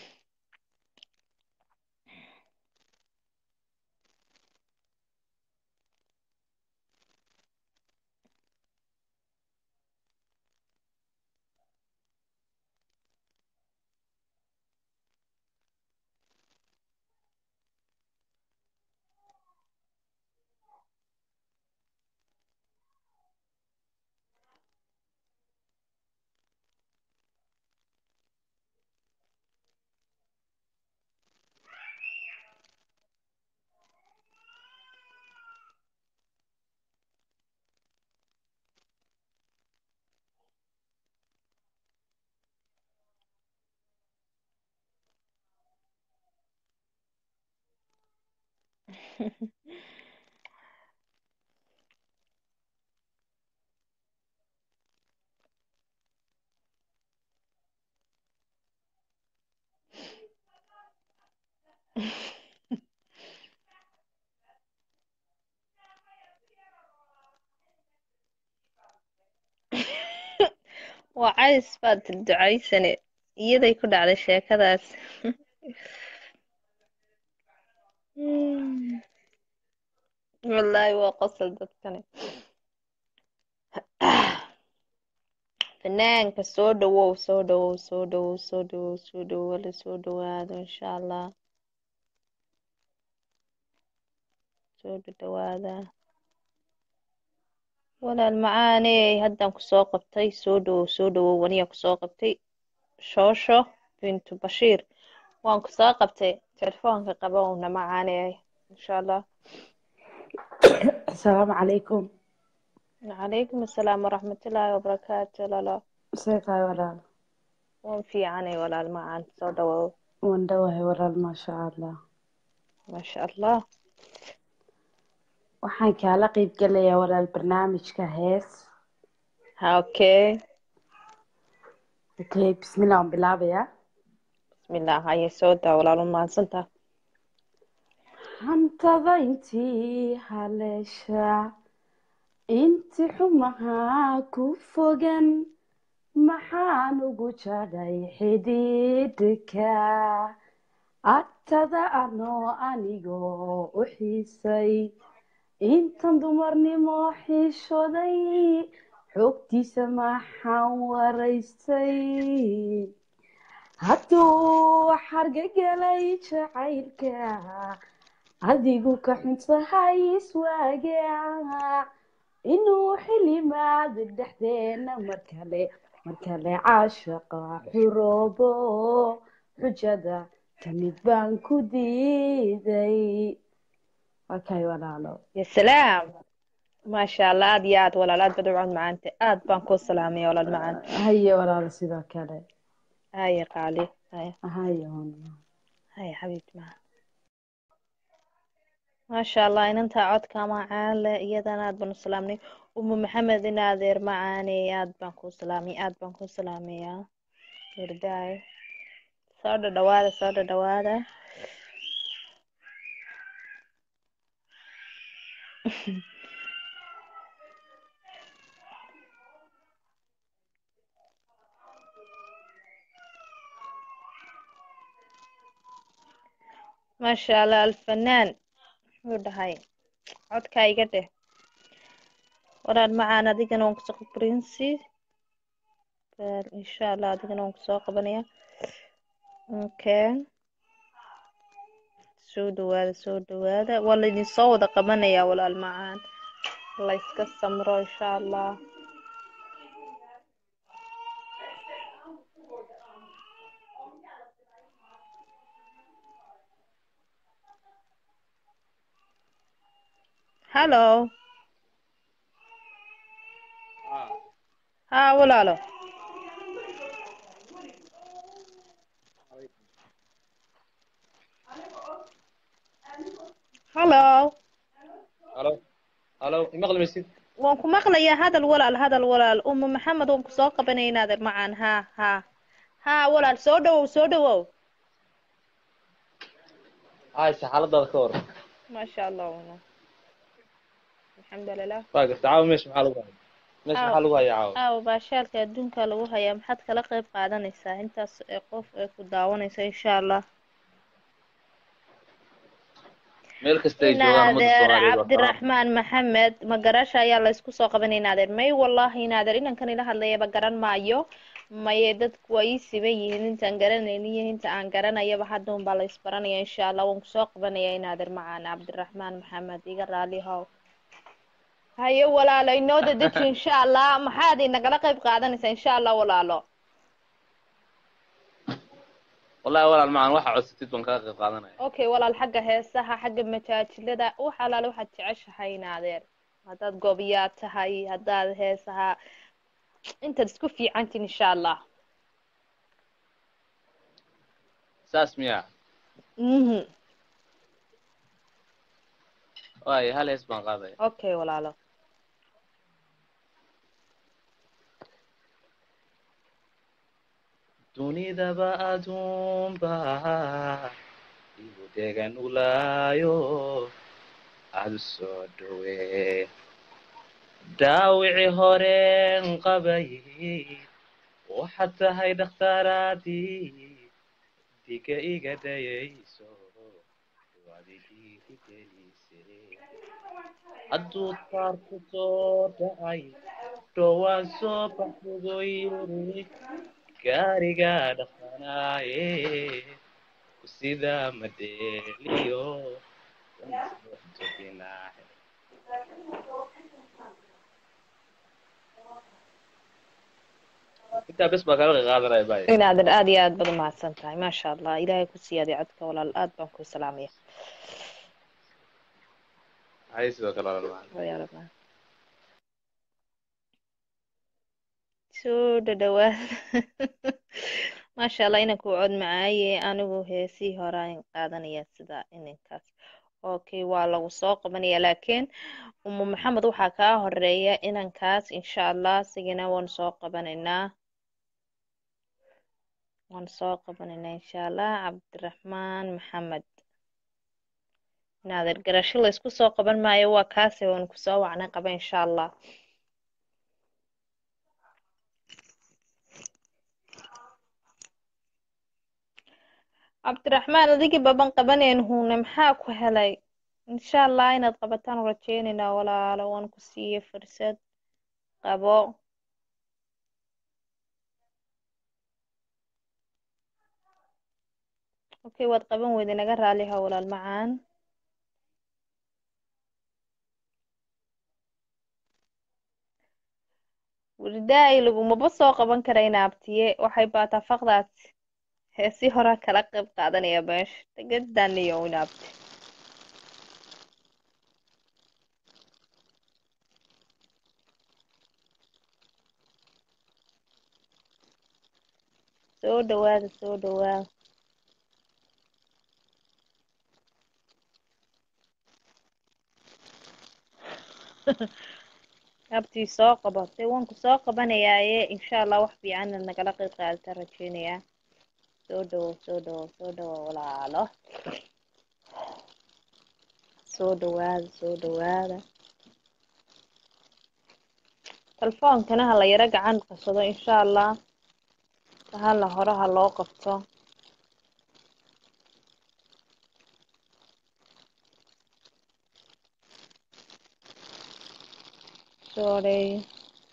waa cays baad ducaysane iyaday ku dhacday sheekadaas wallaahi waa qosol dadkani fanaanka soo dhawow soo dhawow soo dhawow soo dhawow soo dhawow wala soo dhawaado insha allah soo dhawaada walaal macaaney haddaan kusoo qabtay soo dhawow soo dhawow waniyaa kusoo qabtay shoosho bintu bashiir waan kusoo qabtay telefoonka qabowna macaaney insha allah asalaamu calaykum calaykum assalaam waraxmatullaahi wabarakaatu lalo see tahay walaal waan fiicanay walaal macaan soo dhawow waan dhowahay walaal maasha allah maasha allah waxaan kaala qayb gelayaa walaal barnaamijka hees ha okay okay bismillah waan bilaabayaa bismillah haye soo daa walaalo mahadsantaa hantada intii haleesha inti xumahaa ku fogan maxaan ugu jadhay xidhiidhka agtada anoo anigoo u xiisay intan dumarnimo xiishoday xogtiisa maxaan waraystay hadduu xargagelay jacaylka adigu ka xuntahay iswaaga inuu xilimaad dhexdeena mar kale mar kale caashaqa xuroobo xujada kamid baan ku diiday waa kay walaalo ya salaam maasha allah aad iyo aad walaal aad baad u cod macaante aad baan kuu salaamaya walaal macaan haye walaalo sidoo kale haye qaali haye haye haye xabiibti macaan maasha allah inantaa codka macaan leh iyadana aad baan u salaamnay umu maxamed in adeer macaane aad baan kuu salaamay aad baan kuu salaamayaa hirdaay soo dhadhawaada soo dhadhawaada maasha allah alfanaan wuxuu dhahay codkaa iga dheh walaal macaan adigana waan kusoo princy bal insha allah adigana waan kusoo qabanaya okay soo dhawaada soo dhawaada waa laydin soo wada qabanaya walaal macaan la iska samro insha allah hallo ha walaalo hallo halo halo imaqli maysid waan ku maqlayaa hadal walaal hadal walaal uma maxamed waan kusoo qabanaya inaadeer macaan ha ha ha walaal soo dhawow soo dhawow hayse xaaladaada ka waran maasha allah walaal alxamdulilah waa garta caawa meesha maxaa lagu haya meesha maxaa lagu haya caawa aaw baashaalka adduunka lagu hayaa maxaad kala qayb qaadanaysaa intaas ee qof ee ku daawanaysa insha allah meel kasta ay joogaan ummadda inaadeer soomaaliyeed waa salaam cabdiraxmaan maxamed magarasha ayaa la isku soo qabanay inaadeer may wallahi inaadeer inankan ila hadlayaba garan maayo maye dadku waa ii siban yihiin intaan garanaynin iyo inta aan garanayaba hadda un baa la isbaranaya insha allah waan kusoo qabanaya inaadeer macaan cabdiraxmaan maxamed iga raali how haye walaalo inoo dadeji insha allah maxaad inagala qayb qaadanaysaa insha allah walaalo wallahi walaal macaan waxa codsatid baan kaga qayb qaadanaya okay walaal xagga heesaha xagga majaajilada wax alaale waxaad jeceshahay inaadeer haddaad goobiyaa tahay haddaad heesaha intaad isku fiicantiin insha allah saas miya mhm waayo hal hees baan qaadaya okay walaalo dunidaba aduunba igu degan ulaayo aada u soo dhowee dhaawici horeen qabay waxaad tahay dhakhtaaraadii diga iga dayayso waad idiidigelise hadduu taarku soo dhacay dhowaan soo baxugo yiri gaariga dhaqanaaye sida madeliyo intaa bes baa kala qaadanaya bay inaadan aad iyo aad baad umahadsan tahay maasha allah ilaahay ku siyaadiy codka walaal aad baan ku salaamaya hay sidoo kale walaal macaan Ya Rabbi. soo dhadhawaad maasha allah inanku cod macaaye anigu heesii horaan qaadanaya sida inankaas okay waa lagu soo qabanaya laakiin umu maxamed waxaa kaa horeeya inankaas insha allah sigina waan soo qabanaynaa waan soo qabanaynaa insha allah cabdiraxmaan maxamed naadir garasho la isku soo qaban maayo waa kaase waan kusoo wacnay qaba insha allah cabdiraxmaan adigii baban qabaneen huune maxaa ku helay insha allah inaad qabataan rajeynaynaa walaalo waan ku siiye fursad qabo okay waad qaban weyday naga raaliha walaal macaan welidaay lagumaba soo qaban karayna abtiye waxay baataa faqdaas heesii horaa kala qayb qaadanaya meesha tagadaniyo inaabti soo dhawaada soo dhawaada abtii soo qabo dee waan ku soo qabanayaaye insha allah wax fiican inaad nagala qayb qaadata rajeynayaa soo dhawow soo dhawow soo dhawow walaalo soo dhawaada soo dhawaada telefoonkana ha la yaro gacan qabsado insha allah hala hore ha loo qabto sorry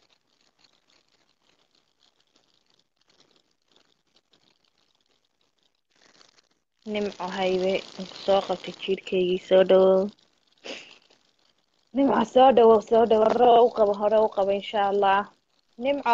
nimco haybe aan kusoo qabtay jiirkaygii soo dhawow nimco soo dhawow soo dhawow hore u qabo hore u qabo insha allah nimco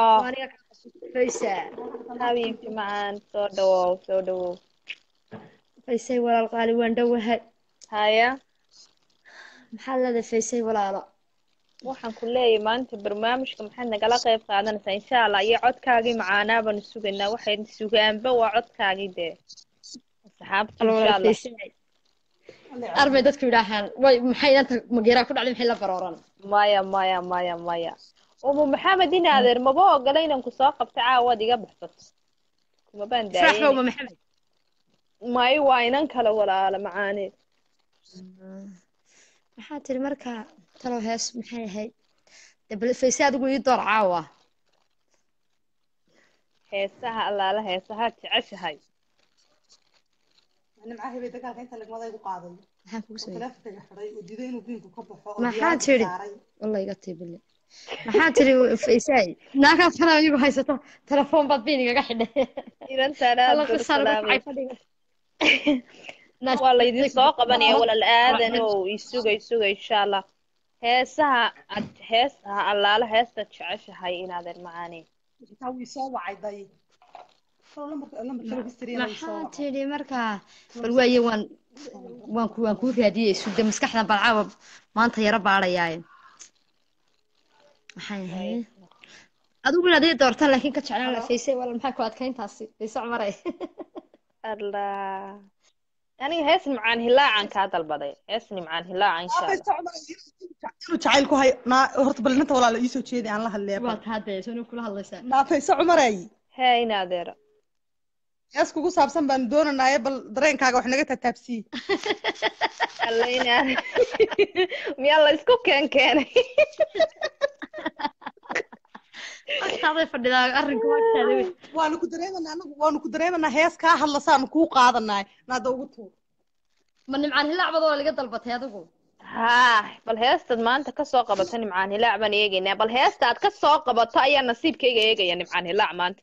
habiibti macaan soo dhawow soo dhawow faysay walaal qaali waan dhowahay haya maxaad leedahay faysay walaalo waxaan ku leeyahay maanta barnaamijka maxaad nagala qayb qaadanaysaa insha allah iyo codkaagii macaanaa baanu sugaynaa waxay sugaanba waa codkaagii dee asxaabta insha allah arbay dadku yidhaahaan way maxay inanta mageeraa ku dhacday maxay la barooran maya maya maya maya umu maxamed in adeer maba ogola inaan kusoo qabta caawaad iga baxsato kumabaan faraxba uma daayeen maxamed mayo waa inan kale walaala macaane maxaa tiri marka talow hees maxay ahayd dee bal fayse adigu ii door caawa heesaha allaala heesaha jeceshahay nimcaha bay dagaalka inta lagmaday ku qaaday maxaan kugu oo sameeyey taleefanka xidhay oo diiday inuu biinku ka baxo oo maxaa diyaarad tiri saaray walla iga tiibile maxaa tiri faysay naagaad kana iyagu haysato telefoon baad biin igaga xidhay inantaan aad alla baan u qisaana ku salaamay kacay fadhiga waa laydin soo qabanaya walaal aadan oo isuga isuga insha allah heesaha ad heesaha allaala heestaad jeceshahay inaadan macaane xitaa wii soo wacay day Talow lambarka lambarka history-ga way soo maxaa wacay tiri marka bal waaye waan waan ku waan kuu raadiyey sugde maskaxdan bal caawa maanta yaro baadhayaaye maxay ahayd adigu inaad ii doortaan laakiin ka jeclaan la faysay wala maxaa ku adkayntaasi fayse cumaray allah aniga hees nimcaan hilaacan kaa dalbaday hees nimcaan hilaaca insha Aabay allah socda inuu jacayl ku hayo naa horta bal inanta walaala iisoo jeedi aan la hadleeya waa taa dee soo kula hadlaysaa naafayse cumaray hee in adeero hees kugu saabsan baan doonanaaye bal dareenkaaga wax naga tataabsii alla in adeer miyaa la isku keen keenay agtaaday fadhidaa arrinku agtaada wey waanu ku dareemanaa anagu waanu ku dareemanaa hees kaa hadlasaanu kuu qaadanaay naada ugu tuur ma nimcaan hilaac bad oo laga dalbatay adigu haa bal heestaad maanta kasoo qabato nimcaan hilaac baan eegaynaa bal heesta aad kasoo qabato ayaa nasiibkayga eegaya nimcaan hilaac maanta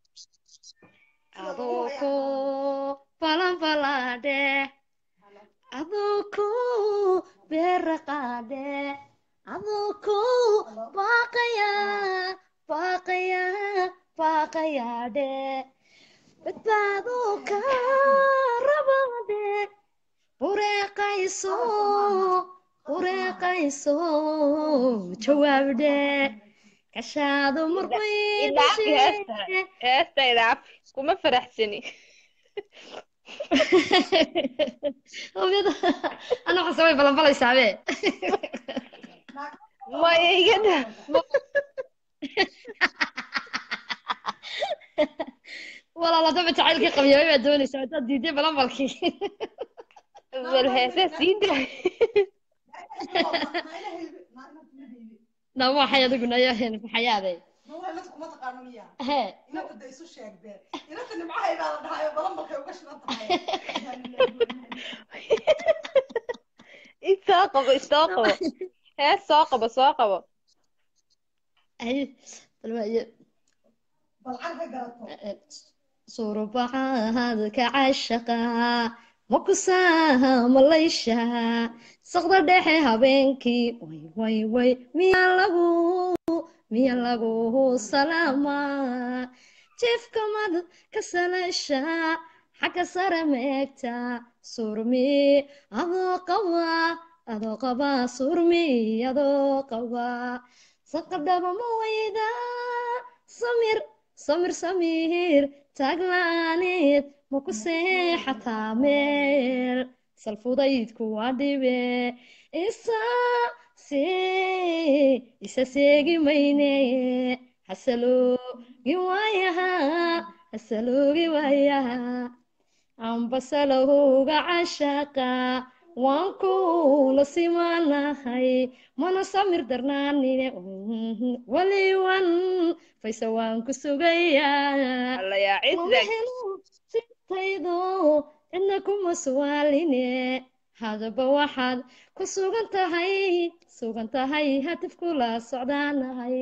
aduku balanbalade aduku beraqade aduku baaqaya baaqaya baaqayade badbaado ka rabade bureeqayso bureeqayso jawaabde kashaado idaafi heesta heesta idaafi kuma faraxsani hooyada ana waxaa samay balanbalaysaabee maya iga da walaal haddaba jacaylkii qabyabay baa doonaysaa haddaad diiday balanbalkii bal heese sii daa na waxay adiguna yaaheen maxayaade mawaalad kuma taqaano miya hee inanta da isu sheegdeen inanta nimcahay baa la dhahayo balan balkay uga shidan tahay isoo qabo isoo qabo hees soo qabo soo qabo ay bal waaye balcan ka garato surubacaadka cashaqa makusaha malaysha saqda dhexe habeenkii way way way miya lagu miya lagu salaama jiifka mad ka salasha xagga sare meegta surmi adoo qaba adoo qaba surmi adoo qaba saqadhaba ma wayda samir samir samir taaglaaneed ma ku seexataa meel salfudaydku waa dhibe isa see isa seegi mayne hasaloogi waayaha hasaloogi waayaha ambasalowga cashaqa waan kula simanahay mana samir darnaanine waliwan fayse waan ku sugayaa alla yaa mama cisdag helo sintaydo cidna kuma suwaaline hadaba waxaad ku sugan tahay sugan tahay hatif kula socdaanahay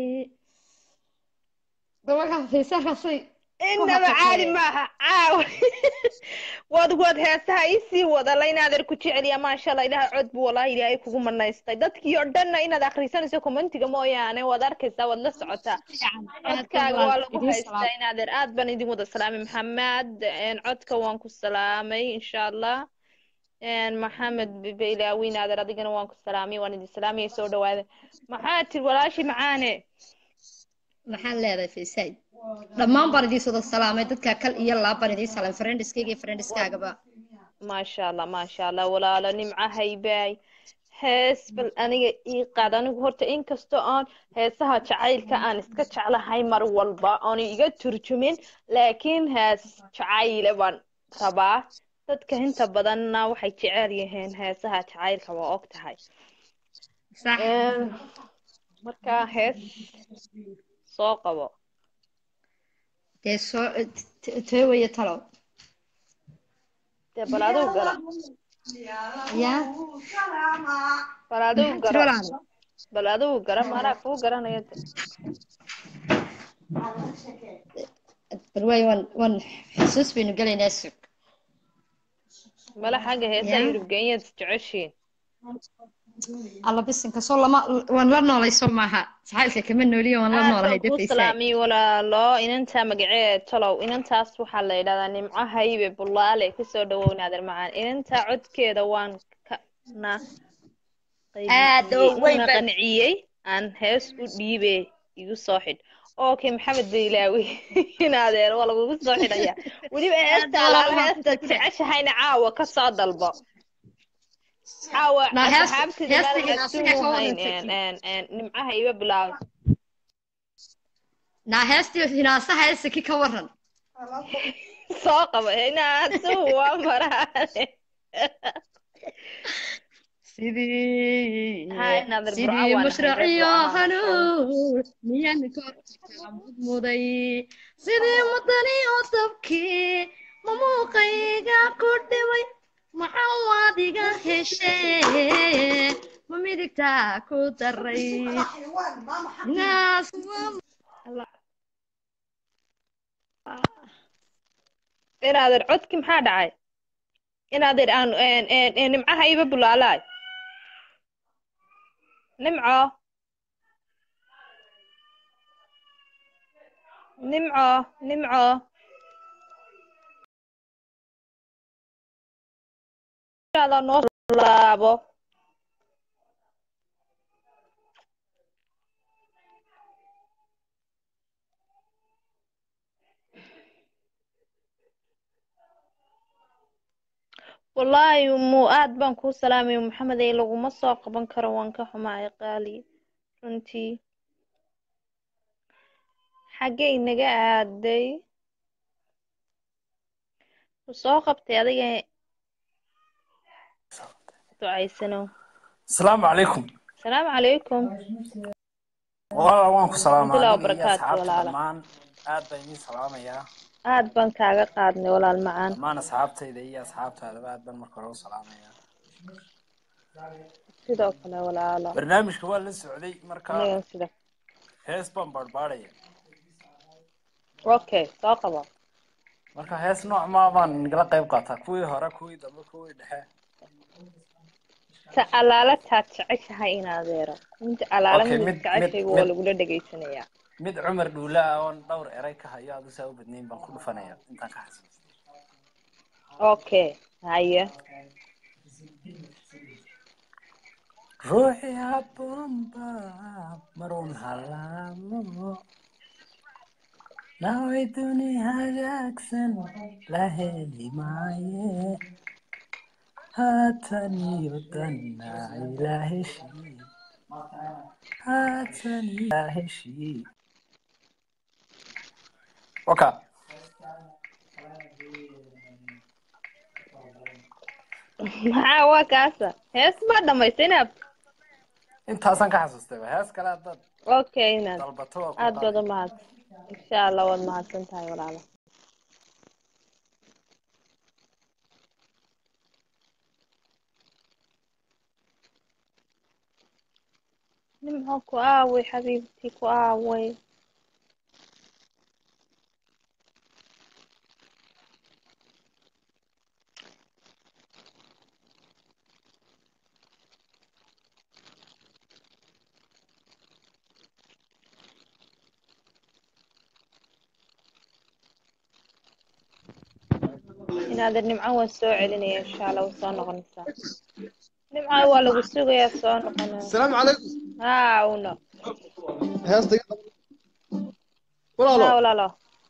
dabagaa faysahaasay inaba caadi maaha caaw waad waad heesaha isii wadala inaadan ku jeceliya maasha allah ilaha cod buu walaahi ilaahay kugu manaystay dadkii oo dhanna inaad akhrisanayso commentiga mooyaane waad arkaysaa waad la socotaa codkaaga waa lagu haystaa inaadan aad baan idin wada salaamay maxamed een, codka waan ku salaamay insha allah een, maxamed bibilaawi inaadan adigana waan ku salaamay waan idin salaamaya soo dhawaada maxaa tiri walaashi macaane maxaan leedahay faysay dhammaan baan idiin soo salaamay dadka kal iyo laab baan idiin salaamay friendiskayga iyo friendiskaagaba maasha allah maasha allah walaalo nimco haybaay hees bal aniga ii qaad anigu horta inkastoo aan heesaha jacaylka aan iska jeclahay mar walba oon iga turjumin laakiin hees jacayle baan rabaa dadka inta badanna waxay jecel yihiin heesaha jacaylka waa og tahay sax Een, marka hees soo qabo dee soo tee weeye talow dee bal adigu gara yaa bal adigu maxaa tiri gara walaal bal adigu gara maanaa kuu garanaya de bal waaye waan waan xusuus baynu gelaynaa sug mala xagga heesaha yaa yurub kenyaad jeceshiin alla bisinka soo lama waan la noolay soo maaha jacaylka kama nooliyo waan la aad noolahay baan kuu defaysay salaamiyey walaalo inantaa magaceed tolow inantaas waxaa la yidhahdaa nimco haybe bulaale kusoo dhawownaadan macaan inantaa codkeeda waan ka na aad oo qaybiyey weyn una baa qanciyey aan hees u dhiibe igu soo xidh okay maxamed baylaawi inaadeer waa lagugu soo xidhaya weliba aad heesta walaal alaala waan ku heesta jeclahay jeceshahayna caawa ka soo dalbo caawa na heesta asxaabtida heesta maadan hinaasiga adduun ka hayn warantay nimcaha iba bilaab na heestii hinaasaha heesaki ka waran soo qaba inaadu waa maraane sidii haa inaadir burco sidii waan ahay reer mushraciyo burcaha soo hanuun miyaan korka mudmuday sidii mudaniyo dabkii ma muuqayga ku dhibay maxaa waadiga heshee ma midigtaa ku daray naas inaadir codki maxaa dhacay inaadir aan nimcaha iba bulaalaay nimco nimco nimco inshallah noo laabo wallaahi mu aad baan kuu salaamaya maxamed ee laguma soo qaban karo waan ka xumahay qaali runtii xaggay naga aaday wuu soo qabtay adiga ducaysano asalaamu calaykum asalaamu calaykum walaal waan ku salaamaa Alhamdulillah adiga iyo wabarakaatu, asxaabta walaala. dhammaan aad baan idiin salaamayaa aad baan kaaga qaadnay walaal macaan dhammaan asxaabtayda iyo asxaabtaadaba aad baan marka hore u salaamayaa sidoo kale walaalo barnaamijka waa la socday marka anigan sida hees baan baadhbaadhaya okay soo qabo marka hees nooc maa baan nagala qayb qaataa kuwii hore kuwii dambe kuwii dhexe ta alaala taad jeceshahay in adeero inta alaala Okay, mid mid- jeceshaygu mid- waa mid- lagula dhegaysanayaa mid cumar dhuule ah oon dhowr eray ka hayo adu saa u badnayn baan ku dhufanaya intaan ka xasuusto okay haye ruuxi habboonba marun halaamo naway duni hagaagsan la heli maaye haatan iyo danna ila heshii haatan ila heshii waka maxaa waa kaasa hees baa dhamaystay inaad intaasaan ka xasuustay hees kale haddaad okay inaad dalbato waa ku aad baad qaaday. u mahad insha allah waad mahadsan tahay walaalo nimco ku aaway xabiibtii ku aaway inaadan nimco waan soo celinaya insha allah way soo noqonaysaa nimco waa lagu sugayaa soo noqonaya السلام عليكم haa uno heesta iga qabo. haa walaalo walaalo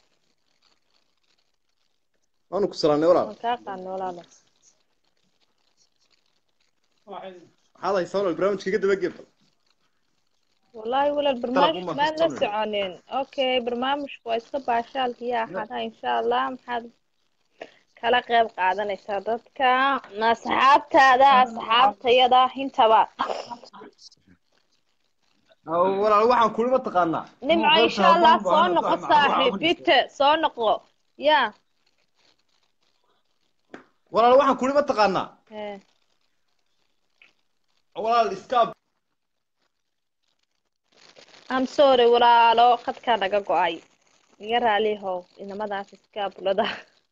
waanu ku salaamnay walaal waan kaa qaadnay walaalo maxaad haysaa walaal barnaamijka iga daba geb والله ولا طلب البرنامج أمك ما الصبر. نسعنين اوكي برنامج كويس باشال يا حدا ان شاء الله محد kala qayb qaadanaysaa dadka asxaabtaada asxaabtayada intaba walaal waxaan kuli ma taqaanaa nimco insha allah soo noqo saaxiib bite soo noqo ya walaal waxaan kuli ma taqaanaa Eh, walaal iskaab I'm sorry walaalo khadkaa naga go-ay iga raalihow inamadaas iskaabulada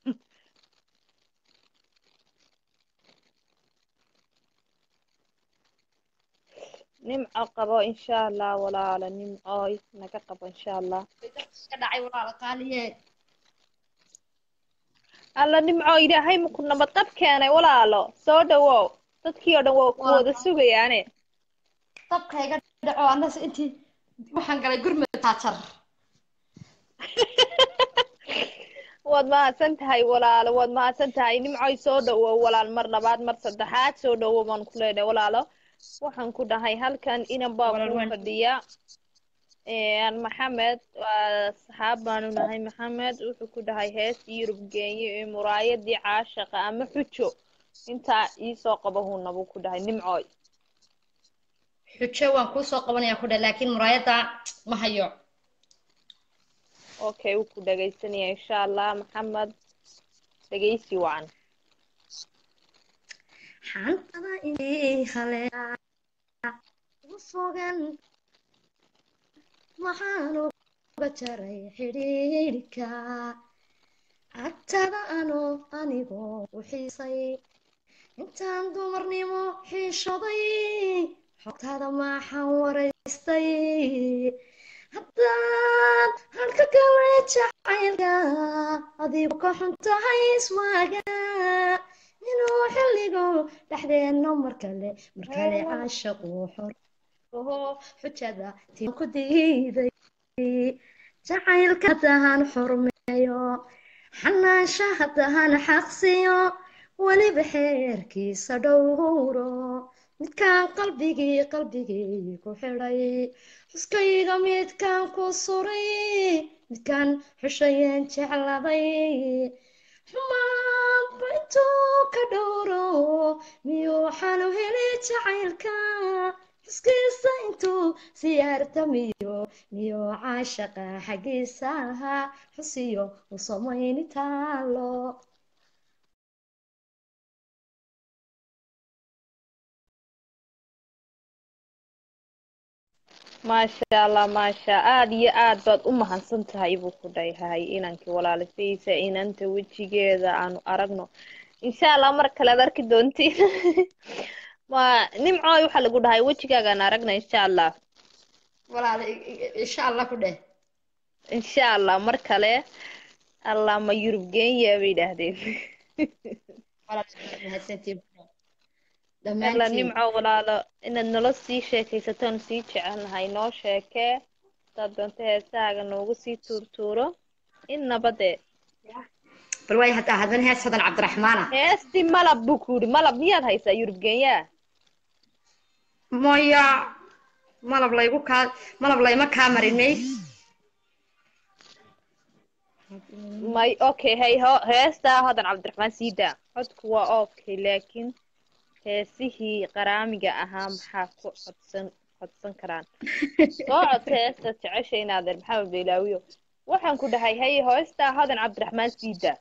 nimco qabo insha allah walaalo nimcooy naga qabo insha allah iska dhacay walaalo qaaliye alla nimco ilaahay maku nabad qab keenay walaalo soo dhawow dadkii oo dhan waa ku wada sugayaane dabka iga dhaco annas intii waxaan galay gurmud taajar waad mahadsan tahay walaalo waad mahadsan tahay nimcoy soo dhawow walaal mar labaad mar saddexaad soo dhawow baan ku leenahay walaalo waxaan ku dhahay halkan inan baa Walaal kuu waan- fadhiya Een, maxamed waa saxaab baanu nahay maxamed wuxuu ku dhahay hees yurub geenye ee muraayadii caashaqa ama xujo intaa iisoo qaba huuna buu ku dhahay nimcooy xujo waan kuu soo qabanayaa ku dhah laakiin muraayadda ma hayo okay wuu ku dhagaysanaya insha allah maxamed dhagaysi wacan xantada inay haleeca u fogan maxaan uga jaray xidhiidhka agtada ano anigoo u xiisay intaan dumarnimo xiishoday xogtaada maxaan waraystay haddaad halka kale jacaylka adigu ka xun tahay iswaaga inuu xilligu dhexdeenno mar kale mar kale caashaqu xor oho xujada tiin ku diiday jacaylka hadahan xurmeeyo xanaansha hadahan xaqsiyo weliba xeerkiisa dhowro midkaan qalbigii qalbigii ku xidhay xuskayga midkaan ku suray midkaan xushayeen jecladay xumaanba intuu ka dhowro miyuu xalu heli jacaylka xuskiisa intuu siyaarta miyo miyuu caashaqa xaggiisa ahaa xusiyo u samayni taalo maasha allah maasha aad iyo aad baad u mahadsan tahay buu ku dhayahay inankii walaalifaysa inanta wejigeeda aanu aragno insha allah mar kale ad arki doontiin ma nimcooy waxaa lagu dhahay wejigaagaan aragna insha allah walaal insha allah ku dheh insha allah mar kale allah ma yurub geenya bay yidhaahdeen alla nimco walaalo inaad nala sii sheekaysataan sii jecelnahay noo sheekee hadaad doonto heesahaaga noogu sii tuurtuuro in nabadee bal waay haddaa haddana hees hadan cabdiraxmaana heestii malab buu ku yidhi malab miyaad haysaa yurub geenyaa maya malab laygu kaa malab layma kaa marinay may okay hey ho heestaa hodan cabdiraxmaan sii daa codku waa okay laakiin heesihii qaraamiga ahaa maxaa ku codsan codsan karaan soo codsa heesta jecesha inaadeer maxamed beylaawiyo waxaan ku dhahay hey heestaa hodan cabdiraxmaan sii daa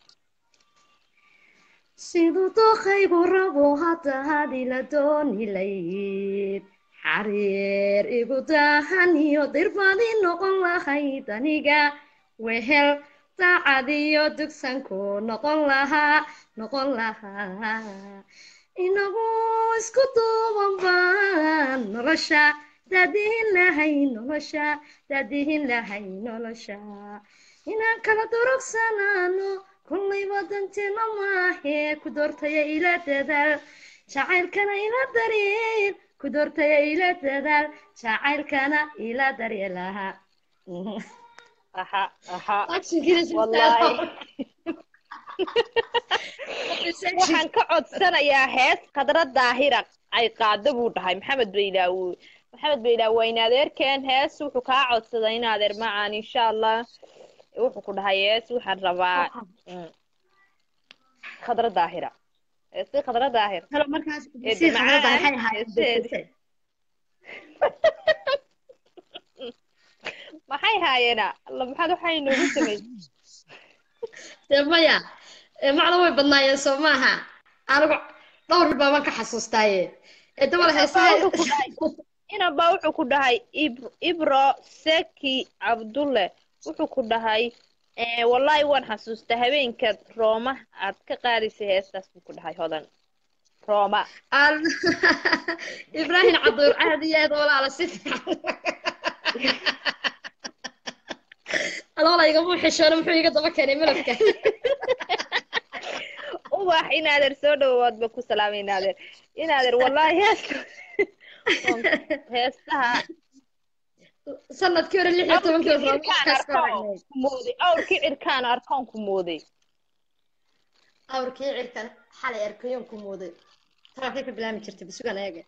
siduu dookaygu rabo hadda hadila dooni layd xariir igu daahan iyo dirbadi noqon lahayd aniga wehel daacad iyo dugsanku noqon lahaa noqon lahaa inagu isku duuban baan nolosha daadihin lahay nolosha daadihin lahay nolosha inaan kala durugsanaano kullayba danteena maahee ku doortaya ila dadaal jacaylkana ila daryeel ku doortaya ila dadaal jacaylkana ila daryeelaha aha aha wallahi waxaan ka codsanayaa hees khadra daahira ay qaado buu dhahay maxamed baylaawo maxamed baylaawo waa in adeerkeen hees wuxuu kaa codsaday in adeer macaan insha allah wuxuu ku dhahay hees waxaan rabaa khadra daahira heesti khadra daahir maxay haayeena alla maxaad waxay noogu samay dee maya macna way badnaayeen soo maaha anigu dhowr bil baaban ka xasuustaaye ee dabal heesaha inaba wuxuu ku dhahay ibro seki cabdulle wuxuu ku dhahay wallahi waan xasuustaa habeenkaad rooma aad ka qaadaysay heestaas buu ku dhahay hodan rooma ibraahim caduur aad iyo aad walaala si fiican adoola igama xishoona muxuu iga daba keenay malabka ubax inaadeer soo dhawaadba ku salaamay inaadeer inaadeer wallahi heesta heestaha sanadkii hore lix iyo tobankii mooday awrkii cirkaan arkoon ku mooday awrkii cirkan xalay arkayoon ku mooday taraafay ka bilaami jirtay bisugan eega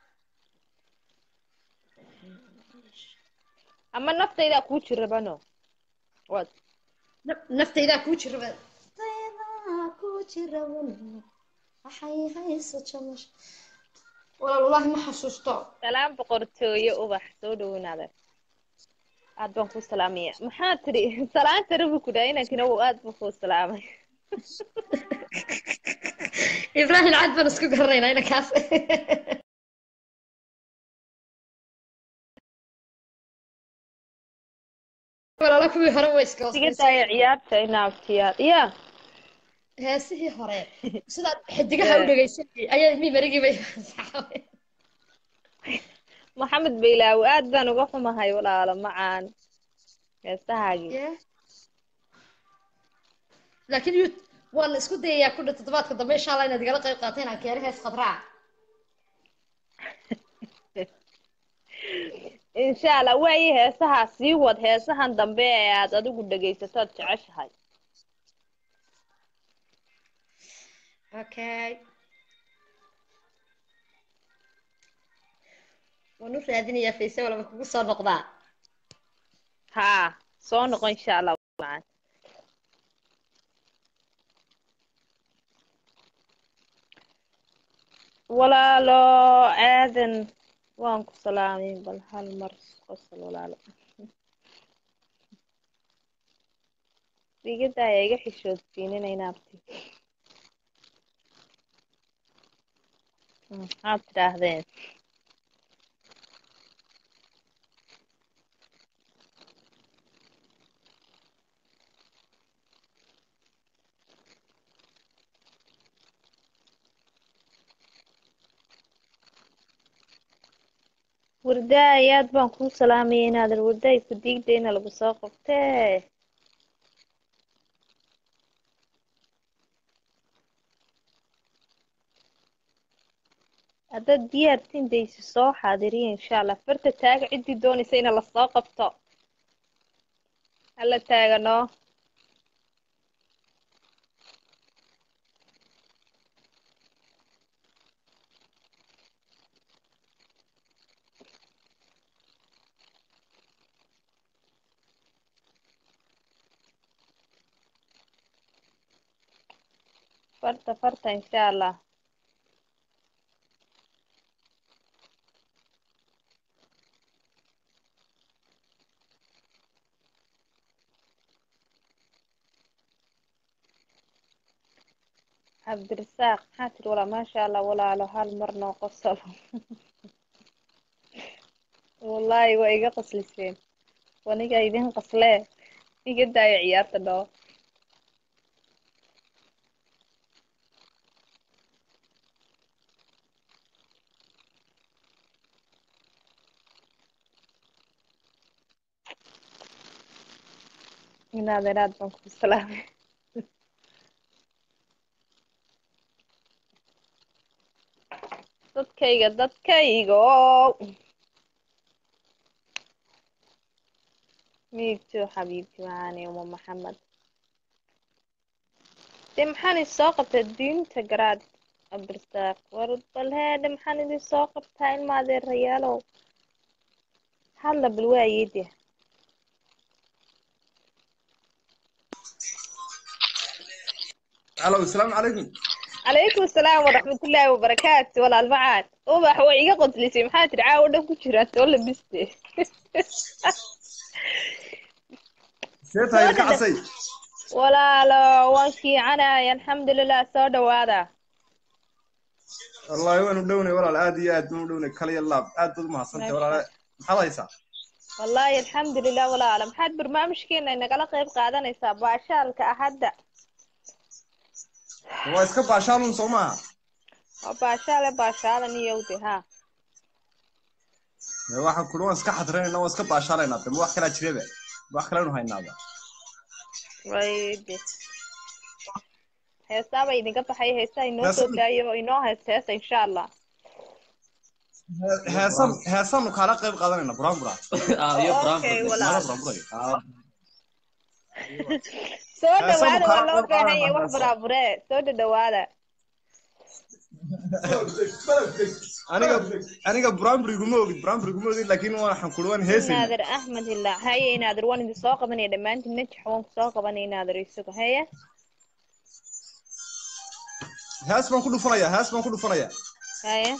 ama naftaydaa kuu jirabano wad naftaydaa kuu jiraba naftaydaa kuu jirabano waxay hayso jamash walaal wallahi ma xasuusto salaam boqortooyo ubax soo dhaweynaada aad baan kuu salaamaya maxaa tiri salaanta rabi ku dhahay inankina aad baan kuu salaamay ibraahim cad baan isku garanaynaa inankaas walaala kuwii hore way iska iga daaya ciyaarta inaabtiyaad ya heesihii hore sidaad xidigaha u dhegaysanayay ayaa mi marigii bay maxamed baylaawi aad baan uga xumahay walaalo macaan heesahaagii laakiin yut waan isku dayayaa ku dha toddobaadka dambe insha allah inaad igala qayb qaata inaan keeno hees khadraa insha allah waayi heesaha sii wad heesahan dambe ee aad adigu dhegaysato ad jeceshahay okay waan u raadinayaa fayse walba kugu soo noqdaa haa soo noqo insha allah macaan walaalo aadan waan ku salaamay bal hal mar qosol walaalo digada ayaa iga xishoodsiinina inaabti maxaad tidhaahdeen wardaay aad baan kuu salaamaya inaadan wardaay ku diigdayna lagu soo qabtee haddaad diyaartiin daysi soo xaadiriya insha allah farta taaga ciddii doonaysa ina lasoo qabto hala taagano farta farta insha allah cabdirasaaq maxaa tiri walaa maasha allah walaalo hal mar noo qosol wallaahi waa iga qasliseen waniga idin qaslee iga daayo ciyaarta dhoo inaadan aad baan ku salaamay dadkayga dadkaygo miigto xabiibti macaani uma maxamed dee maxaan idin soo qabtaa diinta garaad cabdirasaaq war bal heedhe maxaan idin soo qabtaa ilma adeerayaalow hadla bal waayede الو السلام عليكم calaykum asalaam waraxmatullaahi wabarakaatu walaal macaan ubax way iga qodlisay maxaa tidhi caawa dhan ku jiraa soo labiste سيتها Soo يلقى dhadha- عسي walaalo waan fiicanay alxamdulilah soo dhawaada والله وانا مدوني ولا العادي اد مدوني كلي اللاب اد ما حصلت ولا هذا يسا wallaahi alxamdulilah walaalo maxaad barnaamijkeena inagala qayb qaadanaysaa baashaalka ahadda هو اسكب عشان صوما waa baashaale baashaadan iyowde ha waxaan kula waan iska xadreynayna waan iska baashaalayna dambe wax kalaa jiraba wax kalenu haynaaba wayde heestaaba idinka baxaya heestaa inoo Heesa- soo daayo inoo heesta heesta insha allah heesan heesanu kaala qayb qaadanayna buraan buraa okay walaal buraan buray soo Heesaha dhawaada waa kala loo qayb baahan yahay qaadanayna wax heesa. baraabure soo dhadhawaada aniga aniga buramburi guma ogid buramburi guma ogid laakiin waxaan kula waan heesayna inaadir axmed ilaa haye inaadir waan idin soo qabanaya dhammaantiin najax waan ku soo qabanaya inaadir isagu haye hees baan ku dhufanaya hees baan ku dhufanaya haye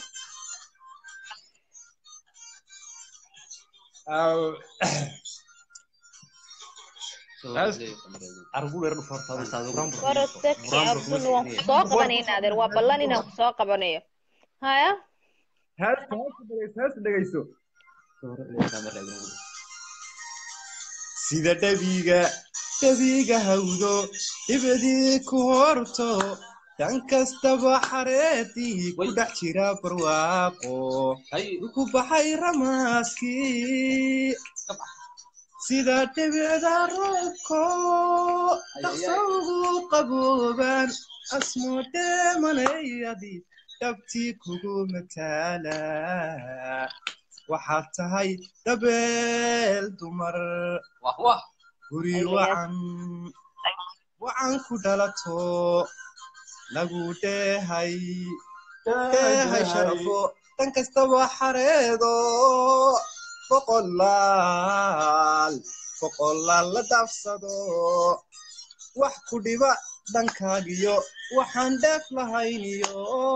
waroseki abdul waan ku soo qabanaya inaadir waa ballan inaan ku soo qabanayo haya hees hees dhegeyso sida dhabiga dhabiga hawdo dibadii ku horto dan kastaba xareedii ku dhex jira barwaaqo ku baxay ramaaskii sida dhibicda roobko dhaqso ugu qabooban asmoodheemanayadi dhabtii kugu mataala waxaad tahay dabeel dumar guri wacan wacan ku dhalato nagu dheehay dheehay sharafo dhan kastaba xareedo boqolaal boqolaal la dhaafsado wax ku dhiba dhankaagiyo waxaan dheef lahayniyo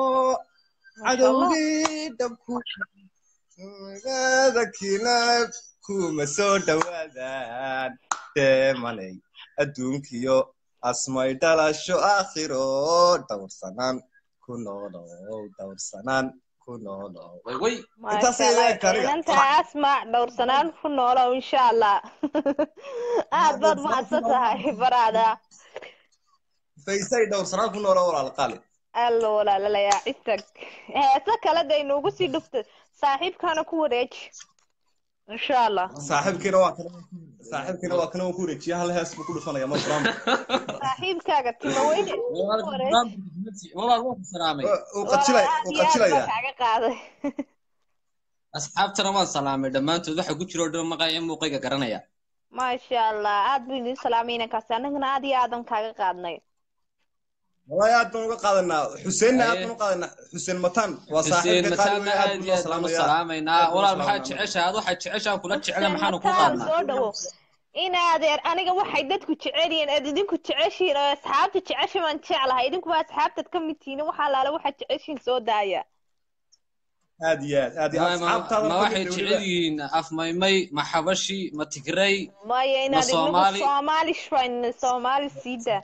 cadowgii dhabku magadakiina kuma soo dhowaadaan deemanay adduunkiyo asmay dhalasho aakhiro dhowrsanaan ku noolow dhowrsanaan ku noolow intaasay leegta aniga inanta asma dhowrsanaan ku noolow insha allah aad baad mahadsan tahay baraada faysay dhowrsanaan ku noolow walaal qaali allo walaalalayaa cistag heese kale day noogu sii dhufta saaxiibkaana ku wareeji insha allah saaxiibkiina waa kana saaxiibkiina waa kana waan ku wareejiya hal hees buu ku dhufanaya ma buraam saaxiibkaaga tima weyne ku wareeji walaal waan ku salaamay uu qajilay aad uu iyo aad baan qajilayaa kaaga qaaday asxaabtana waan salaamay dhammaantood waxa ku jira oo dhan maqaya muuqayga garanaya maasha allah aad buu idin salaamay inankaasi annagana aad iyo aadan kaaga qaadnay wallahi aad baan uga qaadanaa xuseenna aad baan u qaadanaa xuseen mataan waa xuseen saaxiibka qaali mataana weyn aad aad buu iyo noo aad baan u salaamayaa salaamaynaa aad baan u walaal maxaad salaamaynaa jeceshahay ad waxaad jeceshaan kula jecela xuseen maxaanu ku mataan qaadnaa soo dhawo in adeer aniga waxay dadku jecel yihiin aad idinku jeceshiin oo asxaabta jecesha baan jeclahay idinkuba asxaabtaad ka mid tihiin waxa alaale waxaad jeceshiin soo daaya aad iyo aad aad iyo ma aad ma asxaabtaada ma ka waxay mid jecel weliba yihiin afmaymay ma xabashi ma tigray maya ma inaad inagu soomaali soomaali shwayn soomaali siida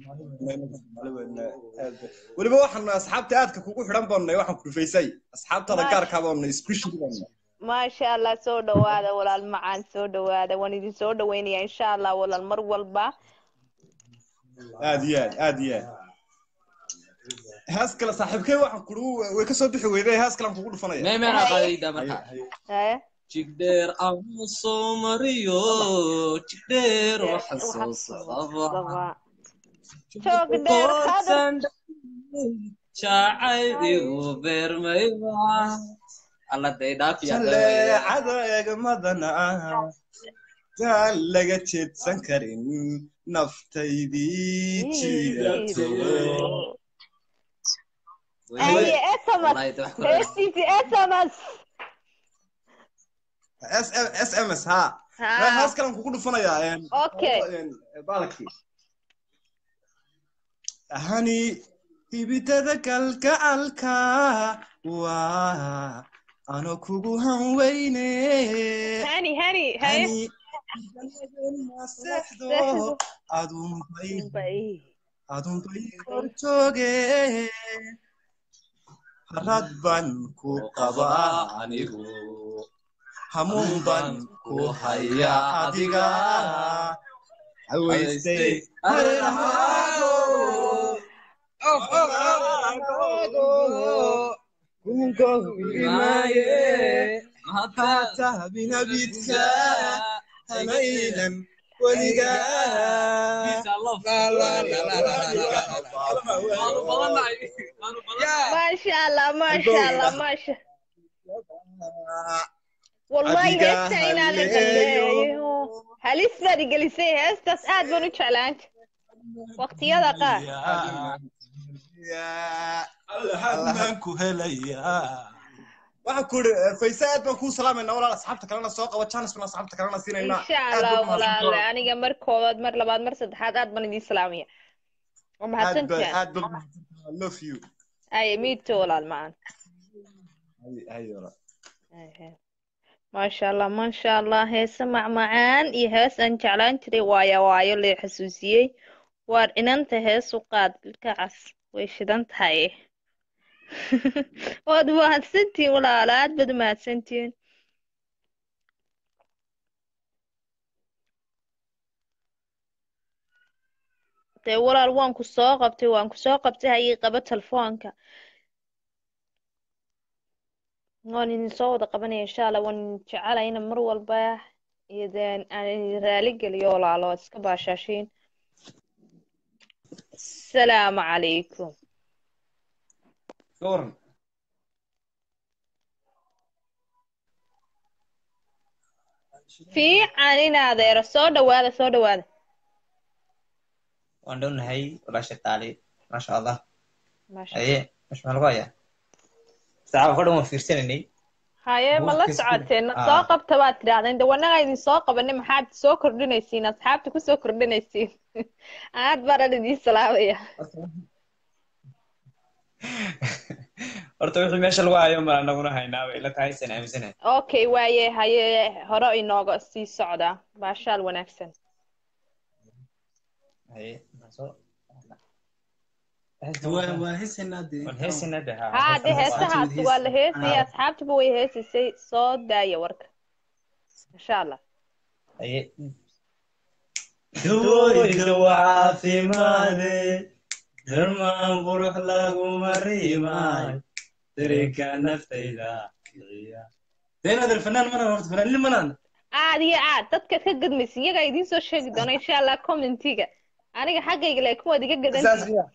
weliba waxaan asxaabta aadka kugu xidhan baannay waxaan ku dhufaysay asxaabtaada maasha gaarkaa baannay special baannay maasha allah soo dhawaada walaal macaan soo dhawaada waan idin soo dhaweynayaa insha allah walaal mar walba aad iyo aad aad iyo aad hees kale saaxiibkay waxaan kudhu way ka soo bixi weyday hees kale aan kugu dhufanaya meemeenaa haye qaadayda haye marka haye haye jigdheer ama soo mariyo jigdheer waxa waxa soo soo socdaba socdaba joog dheer qadar koodsan jacayl igu beermayba alla day dhaafiya jaleecada eegmadana taan laga jeedsan karin naftaydii jiidato haye sms wallahi de wax ku heestiisi sms s m s ha ha hees kale aan kugu dhufanayaa okay baalkii hani hibitada kalgacalka waa ano kugu hanweyne hani hani haye hani maseexdo seexdo adunbay bay adunbay kor kor jooge harad ban ku qabaa anigu hamuun ban ku haya adiga haweystay hareerahaago kungohimaaye hata binabidka hanaynan weligaa maasha allah maasha allah maasha wallahi adiga heesta inaa la halleeyo dambeeyo halis baad igelisay heestaas aad baan u jeclaan waqtiyada qaar allahan ku helayaa waxaan ku iri fayse aad baan kuu salaamaynaa walaal asxaabta kalena soo qaba janis baan asxaabta kalena siinaynaa insha aad allah baad mahadsan walaale aniga mar koowaad mar labaad mar saddexaad aad baan idiin salaamaya waa aad baad mahadsantihaan aad baad mahadsan I love you aye miito walaal macaan Hay- hay walaal Ahe. maasha allah maasha allah heese macmacaan iyo hees aan jeclaan jiray waayo waayo lee xasuusiyey waar inanta hees u qaad ilka cas way shidan tahay waad mahadsantihiin walaalo aad baad u mahadsantihiin dee walaal waan ku soo qabtay waan ku soo qabtay hayay qaba telefoonka waan idin soo wada qabanaya insha allah waan idin jecelahay ina mar walba idin aan idin raali geliyo walaalo waad iska baashaashiin asalaamu calaykum ka waran fiican in adeero soo dhawaada soo dhawaada waan dhownahay walaasha qaali maasha allah maasha haye mesh maa lagu hayaa saacaba ka dhan waan fiirsanaynay haye ma la Buugka isku- socoteen Ah. soo qabta baad tidhahdeen de wanaga idin soo qabanay maxaad soo kordhinaysiin asxaabta kusoo kordhinaysiin aad baan idiin salaamaya horta wixii meesha lagu hayo ma anaguna haynaa bay ila tahay san aaminsanahay okay waaye haye hore inooga sii socda baashaal wanaagsan haye maxaa soo waa waa heesanaa dee waan heesanaa de haa haa de heesahaas waa la heesaya Ah. asxaabtuba way heesisay soo daaya warka insha allah haye dawooyinka waa caafimaade darmaan qurux laguma riimaayo dareenka naftayda kiciya deenaad alfanaan mana horta fanaanin manaan aad iyo aad dadka ka gadmaysa iyagaa idiin soo sheegi doona insha allah commentiga aniga xaggayga laakiin waad iga saas gadantii miya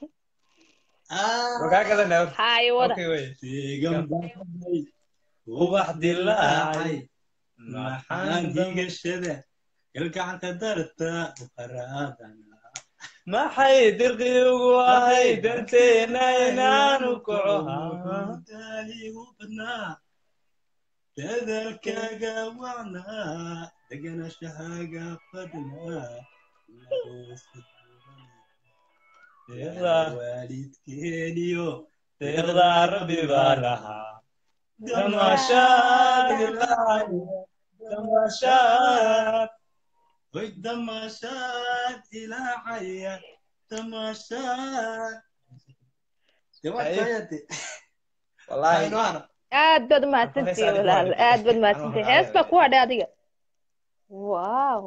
wakaa gadanay horta haye wada okay wey deegan baxay ubax dilaacay maxaan diigashada galgacanta darta u qaraadana maxay dirqi ugu ahay darteena inaanu kaco daaligu badnaa dadaalkaaga wacnaa deganashahaaga fadnaa waalidkeeniyo deeqdaa rabbi baa lahaa damashaad ilaahay damashaad hoy damashaad ilaacaya damashaad Haye. wallaahi aad baad umahadsantihi walaal aad baad umahadsantihi hees baa ku hadhay adiga waaw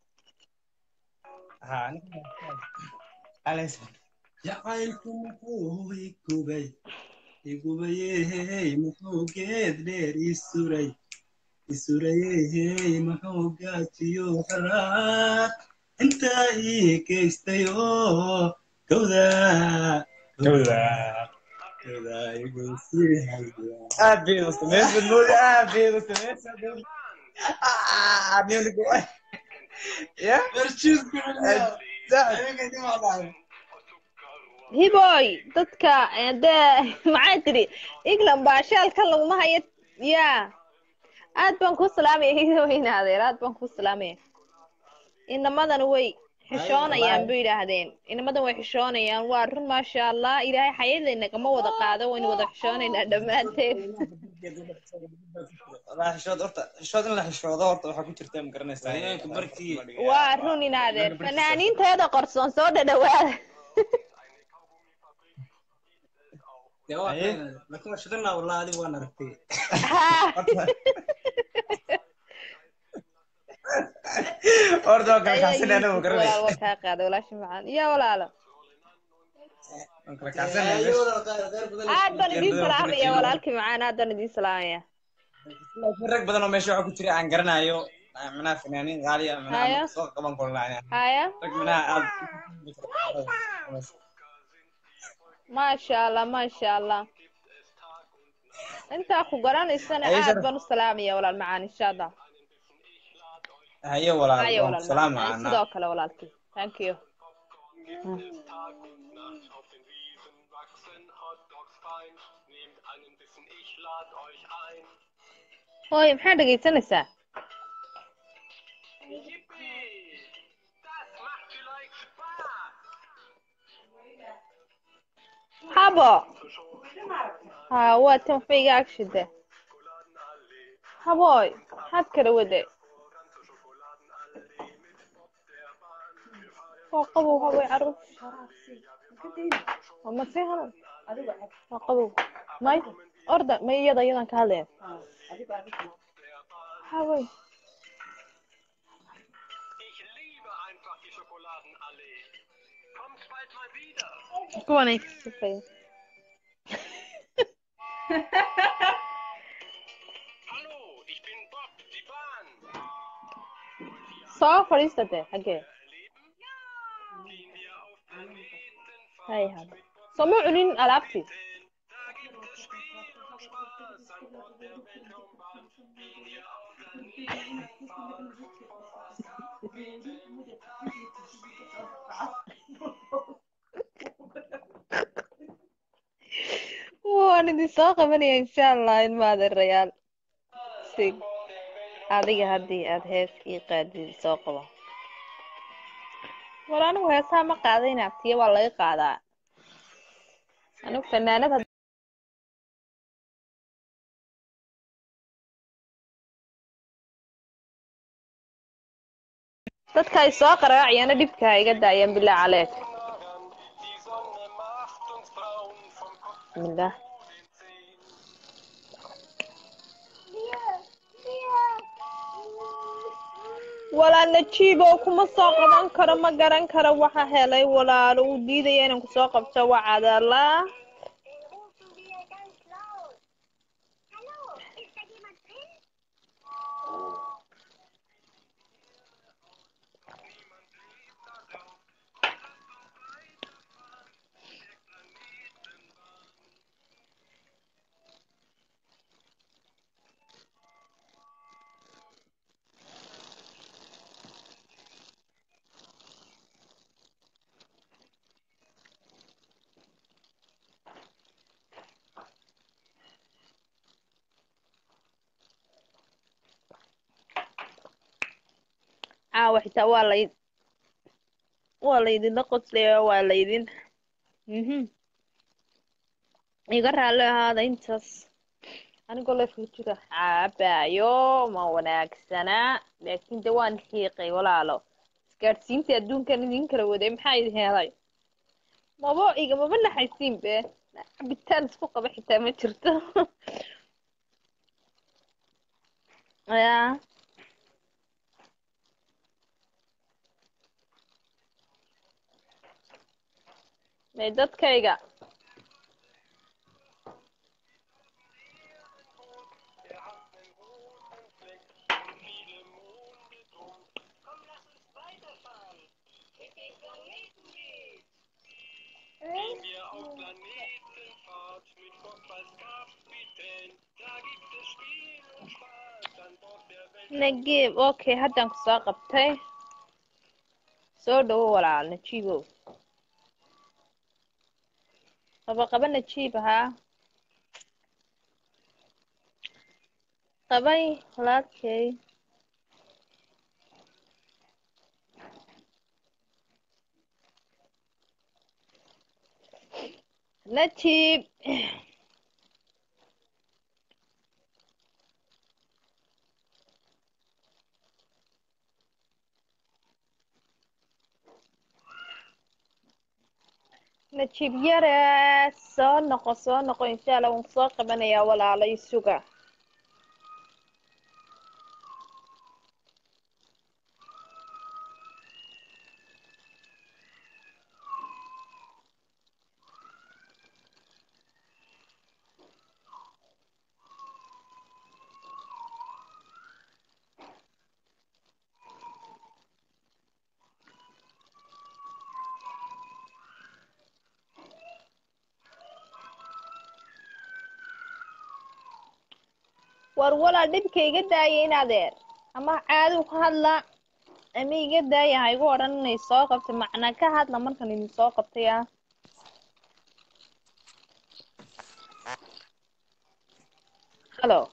haa aniga Alex. jacaylku muxuu igubay igubayey muxuu geed dheer isuray isurayey muxuu gaajiyo xaraad intaa ii geystay oo gowda Gowda. gowda igu sii haya aad bay u samaysay moodi aad bay u samaysay ah miyuu ya hiboy dadka dee maxay tidhi england baashaalka laguma hayo ya aad baan kuu salaamaya hidowyna adeer aad baan kuu salaamaya inamadana way xishoonayaan bu yidhaahdeen inamadan way xishoonayaan waa run maasha allah ilaahay xayadayna kama wada qaado waynu wada xishoonaynaa dhammaanteen والله حشود horta xishood in la xishoodo horta waxaa ku jirta ma garanaysaa Haweenka markii waa run in adeer fanaaniinteeda qorsoon soo dhadhawaada dee waa laakiin waa shaqanaa wallah adiga waan aragtay horta waa kala kacsan anaga ma walaal garanaysa waa kaa qaada walaashi macaan ya walaalo waan kala kacsanay aad baan idiin salaamaya walaalkii macaan aad baan idiin salaamaya laakiin rag badan oo meesha waxaa ku jira aan garanayo manaha fanaaniin qaali ah Haya. manaha soo qaban kulnaa haya rag manaha aad maasha allah maasha allah intaa ku garanaysana Haye, aad Sharaf. baan u salaamaya walaal macaan insha allah haye walaal haye waan walaal ku salaam macaan macana sidoo kale walaalkii thank you hooy maxaa dhegaysanaysaa habo ha waa tan waxba iga agshide habooy maxaad kala wade waa qabow habooy caruur waa masii hadan waa qabow may orda may iyada iyadan ka hadlaya habooy kuwanay ka sifaya soo fadhiista dee xaggee hay hada soo ma cunin alaabtii waan idin soo qabanaya insha allah ilma adeerayaal sig adiga haddii aad hees ii qaadid soo qabo war anigu heesaha ma qaadayn abtiya waa laga qaadaa anigu fanaanad had- dadka ay soo qaraacayana dhibka ha iga daayaan bilaa caleeg bismillah walaal najiibow kuma soo qaban karo ma garan karo waxa helay walaalo uu diidaya inaan kusoo qabto waa cadala caawa xitaa waa lay waa laydinla qoslaya waa laydin mhm iga raalli ahaada intaas anigoo leefka ku jira caabaayo ma wanaagsanaa laakiin de waan xiiqay walaalo isgaadhsiinta adduunkan idin kala waday maxaa idin helay maba igamaba naxaysiin be cabitaan isku qaba xitaa ma jirto ya may dadkayga nagiib okay haddaan kusoo qabtay soo dhawo walaal najiibow qaba qaba najiib ahaa qabay walaalkay najiib najiib yare soo noqo soo noqo insha allah waan kusoo qabanayaa walaalay suga war walaal dhibka iga daaya in adeer ama caadu ka hadla ama iga daaya ha igu odhan inay soo qabtay macnaa ka hadla markan idin soo qabtay ah hallo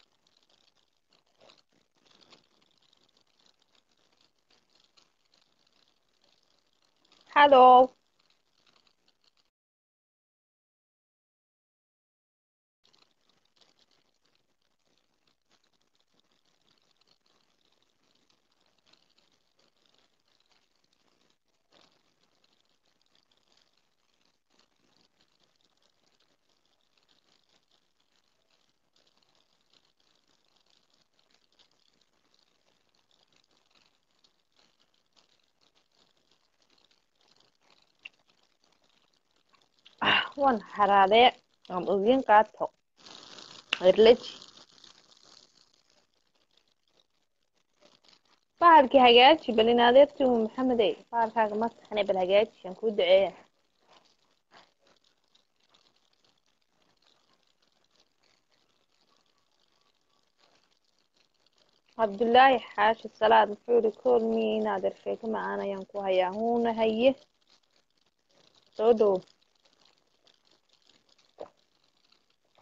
hallo waan haraadee aan ogin qaato erleji bahalkii hagaaji bal in adeertii uu maxamedey bahalkaaga ma taxne bal hagaaji aan kuu duceeya cabdullaahi xaashi salaad muxuu ihi kool miya in adeer sheeko macaan ayaan ku hayaa huuna haye soo dhow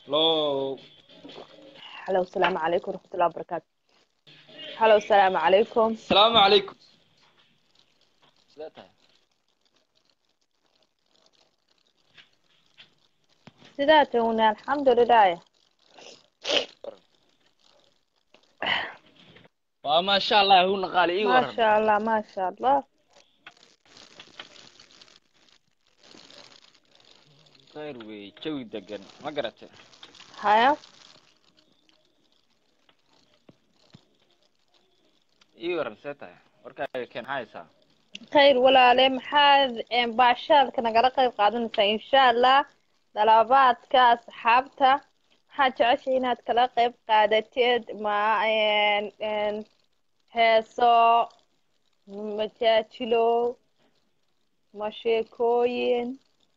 Hello. halo asalaamu calaykum waraxmatullahi wabarakaatu halo asalaamu calaykum Salaamu calaykum. Sidee tahay? sidaa tawna alxamdulilah Waa maasha Allah hu naqaali ii waran. maasha allah maasha allah Khayr wey, jawi degan. Ma garatay? haya Ii waran see tahay? Warkaaga keen haysaa. khayr walaale maxaad een, baashaadka nagala qayb qaadanaysaa insha allah dalabaadka asxaabta maxaad jeceshay inaad kala qayb qaadateed ma een, een, heeso majaajilo ma sheekooyin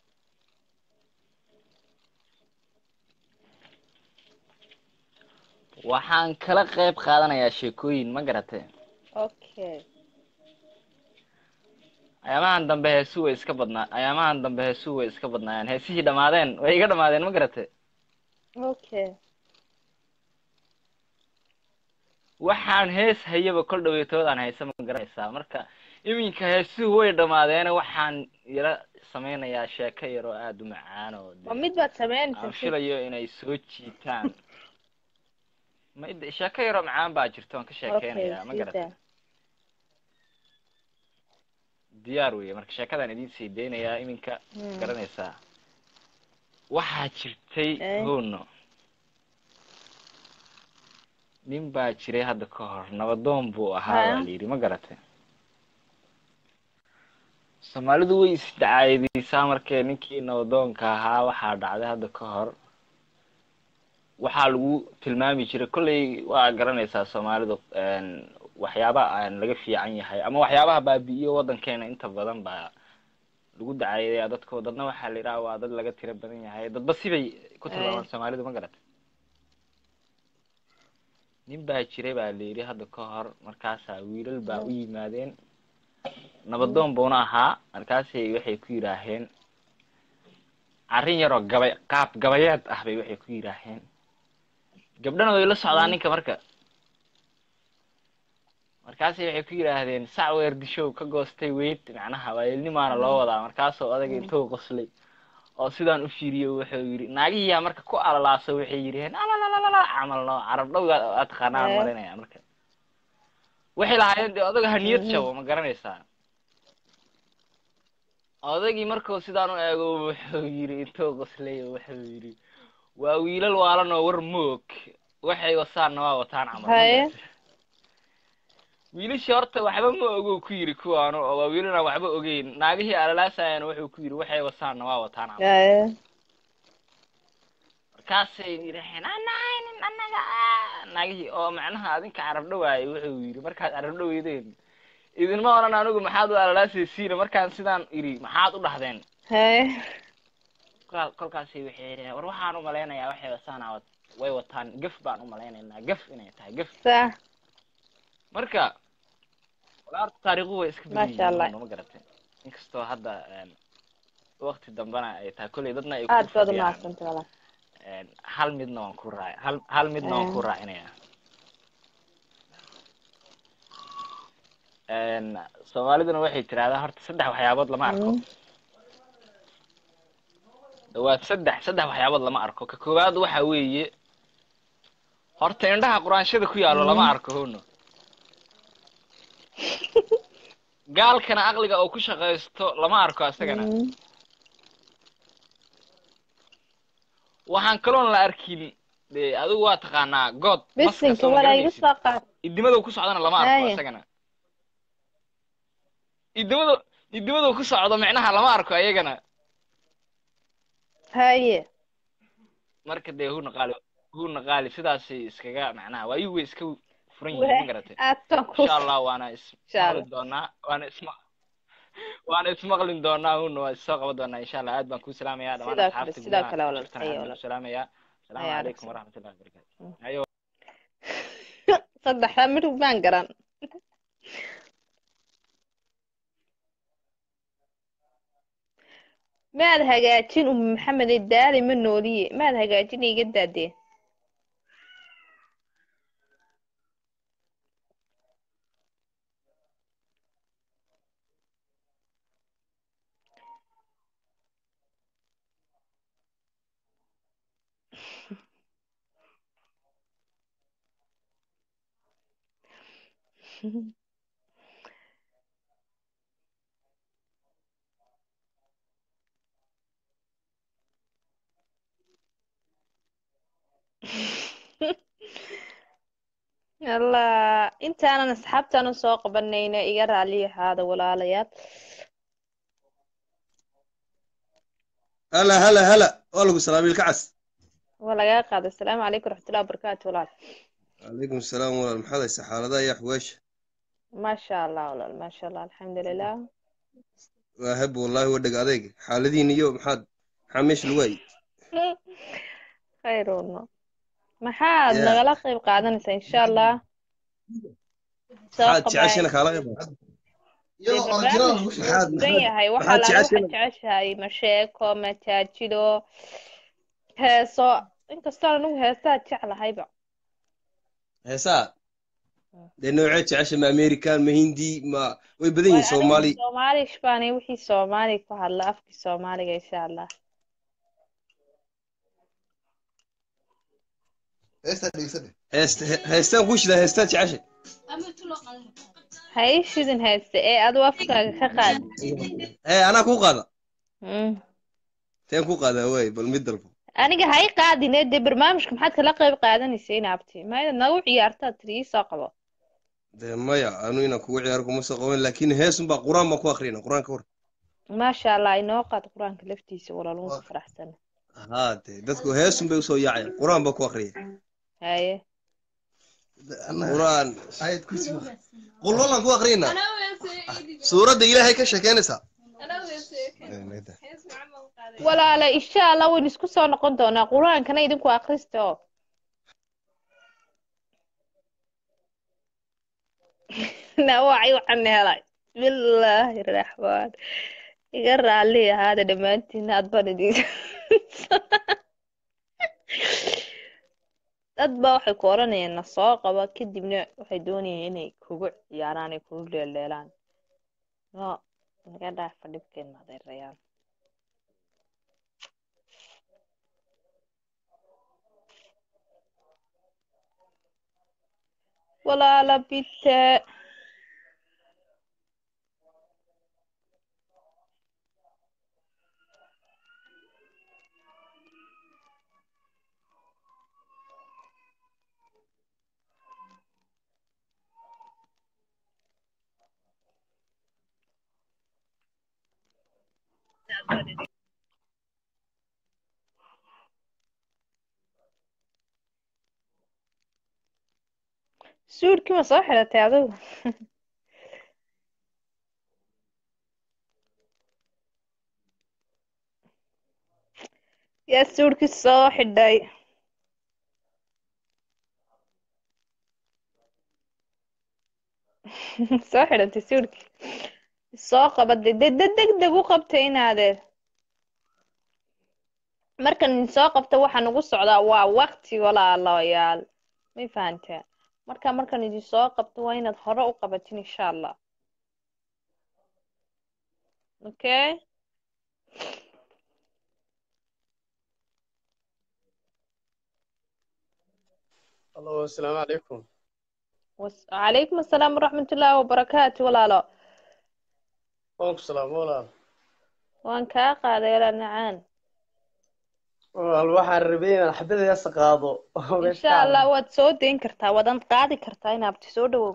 Waxaan kala qayb qaadanayaa sheekooyin, ma garatay? okay Ayaamahan dambe heesuhu way iska badnaa. Ayaamahan dambe heesuhu way iska badnaayaan. Heesihii dhamaadeen, way iga dhamaadeen, ma garatay? okay waxaan hees hayaba kol dhaweytoodaan haysa ma garanaysaa marka iminka heesuhu way dhamaadeene waxaan yala sameynayaa sheeko yar oo aada u macaan oo ma mid baad aan sameynaysaa filayo inay soo jiitaan ma id- sheeko yaroo macaan baa jirta waan ka okay sheekeynayaa ma sida garatay diyaar weye marka sheekadaan idiin sii deynayaa iminka Hmm. garanaysaa waxaa jirtay Eh. hono nin baa jiray hadda ka hor nabadoon buu ahaa Haya. baa layidhi ma garatay soomaalidu way isdacaayadeysaa markee ninkii nabadoonka ahaa waxaa dhacday hadda ka hor waxaa lagu tilmaami jiray kolley waa garanaysaa soomaalidu een, waxyaaba aan laga fiican yahay ama waxyaabaha baabi'iyo waddankeena inta badan baa lagu dacaayadaya dadko dadna waxaa la yidhaha waa dad laga tiro badan yahay dadba sibay ku tilmaamaan soomaalidu ma garatay nin baa jiray baa la yidhi hadda ka hor markaasaa wiilal baa u yimaadeen nabadoon buuna ahaa markaasay waxay ku yidhaaheen arrin yaroo gabay qaab gabayeed ah bay waxay ku yidhaaheen gabdhana way la socdaan ninka marka markaasay waxay ku yidhaahdeen sac weer dishow ka goostay weyd macnaha waailnimaana loo wadaa markaasoo odaga intuu qoslay oo sidaan u fiiriyo wuxuu yidhi naagihiyaa marka ku alalaaso waxay yidhaheen alalalala camal noo carab dhowga aad taqaanaan Eh. marinaya marka waxay lahaayeen dee odaga ha niyad Mhm. jabo ma garanaysaa odagii markuu sidaan u eego wuxuu yidhi intuu qoslay wuxuu yidhi waa wiilal waalan oo war moog waxay wasaanna waa wataan camal ma Haye. garatay? wiilashii horta waxba ma ogo ku yidhi kuwaanu oo waa wiilanaan waxba ogeyn naagihii alalaasayana wuxuu ku yidhi waxay wasaanna waa wataan camal Haye. markaasay yidhaheen anahaynin annaga ah." naagihii oo macnaha adinka carab dhawaayay wuxuu yidhi markaad carab dhaweydeen idinma odhan anigu maxaad u alalaasaysiina markaan sidaan idhi maxaad u dhahdeen Haye. kolkaa- kolkaasay waxay yidhaheen war waxaan u malaynayaa waxay wasaanaa wat- way wataan gef baan u malaynaynaa gef inay tahay gef Sa- marka walaarta taariikhu way iska badan Masha Allah. yihiin ma garatay inkastoo hadda een, waqti dambana ay tahay kolley dadna ay aad ku baad u fadhiyaan mahadsantay walaal een, hal midna waan ku raac hal hal midna waan ku Eh. raacinayaa een, soomaaliduna waxay tirahdaa horta saddex waxyaabood lama arko Mm. dhawaad saddex saddex waxyaabood lama arko ka koowaad waxa weeye horta indhaha quraanshada ku yaallo lama Mm. arko hono gaalkana aqliga oo ku shaqaysto lama arko asagana Mm. waxaan kaloon la arkin de adigu waa taqaanaa good maska bisinka soo ma walaa iga garanaysid soo qaad idimada ku socdana lama arko Haye. asagana idimada idimada ku socdo micnaha lama arko ayagana haye marka dee huna qaali huna qaali sidaasay iskaga macnaha waayuhu way iska furan yihiin ma garatay aad baan ku insha allah waana Insha ismaqli Allah. doonaa waana isma waana ismaqlin doonaa huna waa isoo qaban doonaa insha allah aad baan kuu salaamayaa dhamaan Sidoo kale, asxaabta sidoo gudaha kale ku walaal, jirtana haye aad baan walaal. u salaamayaa asalaamu Haye, calaykum walaal. waraxmatullahi wabarakaatu ayo saddexda midhig baan garan maad hagaajin um maxamed daali ma nooliye maad hagaajin iga daadee allah intaanan asxaabtaanan soo qabanayna iga raali ahaada walaalayaal هلا هلا هلا والله سلام الكعس waa lagaa qaaday asalaamu calaykum raxmatullahi wabarakaatu walaal عليكم السلام والله المحل حالة يا حويش maasha allah walaal maasha allah alxamdulilah واهب والله ودق عليك حالدي نيو محد حمش الوي khayruno maxaad يا nagala qayb qaadanaysaa insha allah soo محد qabaay تعشينا خلاص dee barnaamijku wuu محد furan yahay waxa محد laala waxaad تعشينا jeceshahay masheeko majaajido heeso inkastoo anigu heesaa jeclahayba هسا لأنه عيد تعشى ما أمريكان ما هندي ما ويبدين war anigu صومالي soomaali ishbaanay wixii soomaali ku hadla afkii soomaaliga insha allah هستان وش ذا هستان تعشى ha ii shidin hayste ee aduu afkaaga ka qaad إيه أنا كو قادا Mm. تين كو قادا وي بالمدل aniga ha ii qaadine dee barnaamijka maxaad kala qayb qaadanaysa inaabti maayad nagu ciyaartaa tiri ii soo qabo ده مايا أنا هنا كو عياركم مسقوين لكن هيسن بقى قرآن ما كو أخرين قرآن كور maasha allah inoo qaad qur-aanka laftiisa walaalun ku faraxsana ها ده دتكو هيسن بيوسو يعي قرآن بكو أخرين haye قرآن آية كرسي قل والله كو أخرين سورة ده إلهي كشكينسا walaala insha allah waynu isku soo noqon doonaa qur-aankana idinku akrista oo nawacay waxaan helay bismillaahi raxmaan iga raali ahaada dhammaantiin aad baan idin dad baa waxay ku odhanayaan na soo qaba kadibna waxay doonayaan inay kugu ciyaaraan ay kugu dheeldheelaan no naga dhaafa dhibkeena adeerayaan walaala bite suudhkii ma soo xiratay adigu yaa suudhkii soo xidhay soo xidhatay suudhkii soo qabade de de deg deg u qabtay inaadeer markan idin soo qabta waxaa nagu socdaa waa waqti walaalayaal may fahanteen marka markan idin soo qabto waa inaad hore u qabatin insha allah okay الو السلام عليكم Was- calaykum asalaam waraxmatullaahi wabarakaatu walaalo وعليكم السلام ولا waan kaa qaaday walaal nacaan wal waxaan rabay inaan xabada yasa qaado oo meesha insha ka allah hadlo waad soo dayn kartaa waad qaadi kartaa inaabti soo dhawow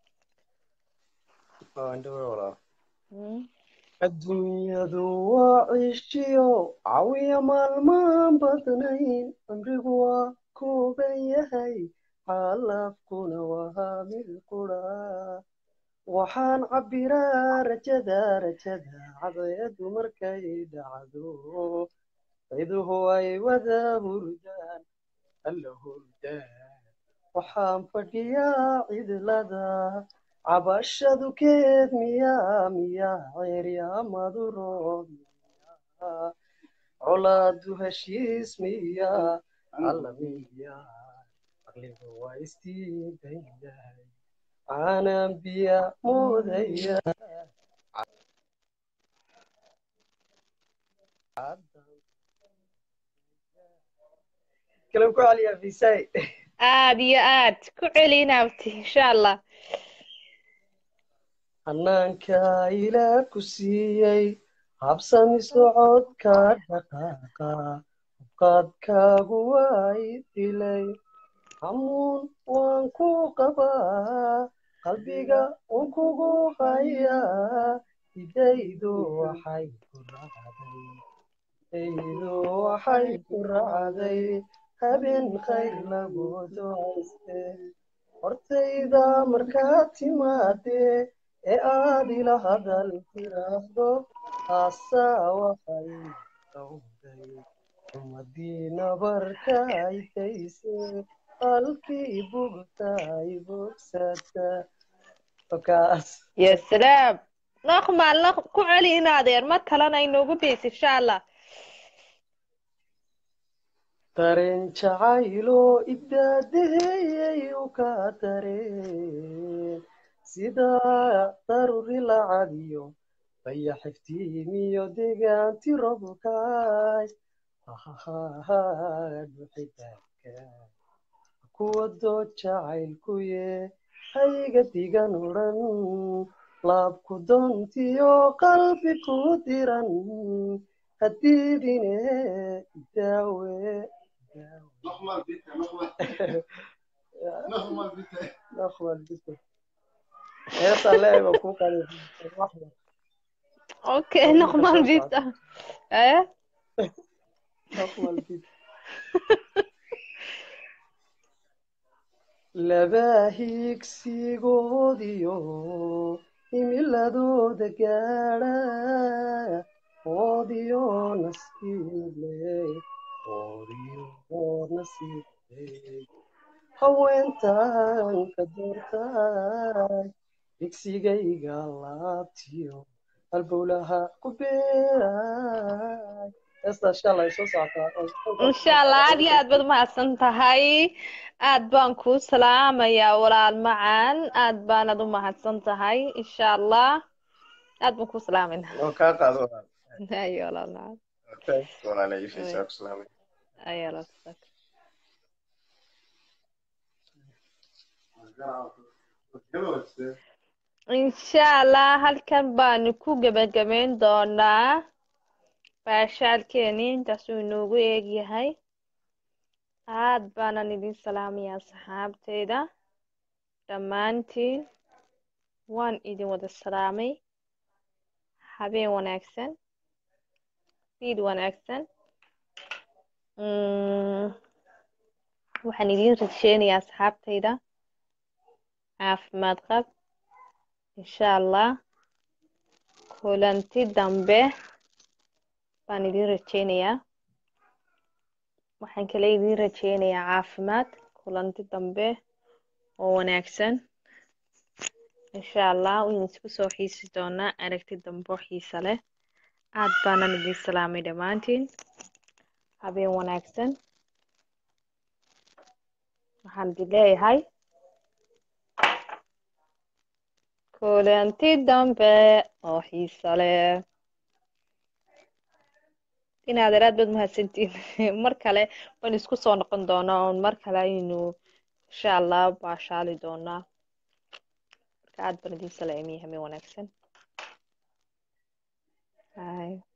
oo indhawe walaa Mm. adduunyadu waa ciishiyo cawiya maalmaan badnayn cimrigu waa kooban yahay xaalafkuna waa mid qura waxaan cabbiraa rajada rajada cadayadu markay dhacdo ciduhu ay wada hurdaan alla hurdaan waxaan fadhiyaa cidlada cabashadu keed miyaa miyaa ceeryaamadu roob colaadu heshiis miya alla miya aqligu waa istiidan yahay aanan biya moodaya kalam ku celiya fisay aad iyo aad ku celi inaabti insha allah hanaanka ilaah ku siiyey habsami socodka dhaqaaqa qaadkaagu waa i dilay hamuun waan ku qabaa qalbiga waan kugu hayaa idaydu waxay ku raacday idaydu waxay ku raacday habeen khayr lagu ducayste hortayda markaad timaadee ee aad ila hadal tiraahdo haasaa waxay dhowday umadiina barkay dayse halkii bugtay bogsata okaas ya salaam noqmaal noq ku celi in adeer mar kalena inoogu beys insha allah dareen jacaylo idaadeheeyay u ka dareen sida daruri lacadiyo baya xiftiimiyo degaanti robkaay duxidaadka kuwa dood jacaylkuye hayga digan odhan laabku doontiyo qalbi ku diran hadiidine daawe heesaan leeyahay baan kuu qaliy okay noqmal bita eh laba higsigoodiyo himiladooda gaadha oodiyo nasiible oodiyo nasiible haweentan ka doortay digsigayga laabtiyo halbowlaha ku beeray heestaa shalay soo socotaa insha allah aad iyo aad baad umahadsan tahay aad baan kuu salaamayaa walaal macaan aad baanad u mahadsan tahay insha allah aad baan kuu salaamayna oo kaa qaado walaal ayo walaal macaan thanks walaal ay fiisaa ku salaamay ayo walaal insha allah halkan baanu ku gebagabeyn doonaa baashaalkeeni intaasuu inoogu eegyahay aad baanan idin salaamayaa saxaabteyda dhammaantiin waan idin wada salaamay habeen wanaagsan fiid wanaagsan waxaan idin rajeynayaa asxaabteyda caafimaad qab insha allah kulanti dambe baan idin rajeynayaa waxaan kale idin rajeynayaa caafimaad kulanti dambe oo wanaagsan insha allah waynu isku soo xiisi doonaa aragti dambe oo xiisa leh aad baanan idin salaamay dhammaantiin habeen wanaagsan waxaan idin leeyahay kulanti dambe oo xiisa leh inaad aad baad mahadsantiin mar kale waan isku soo noqon doonaa oon mar kale aynu insha allah baashaali doonaa marka aad baan idin salaamiya habeen wanaagsan Bye.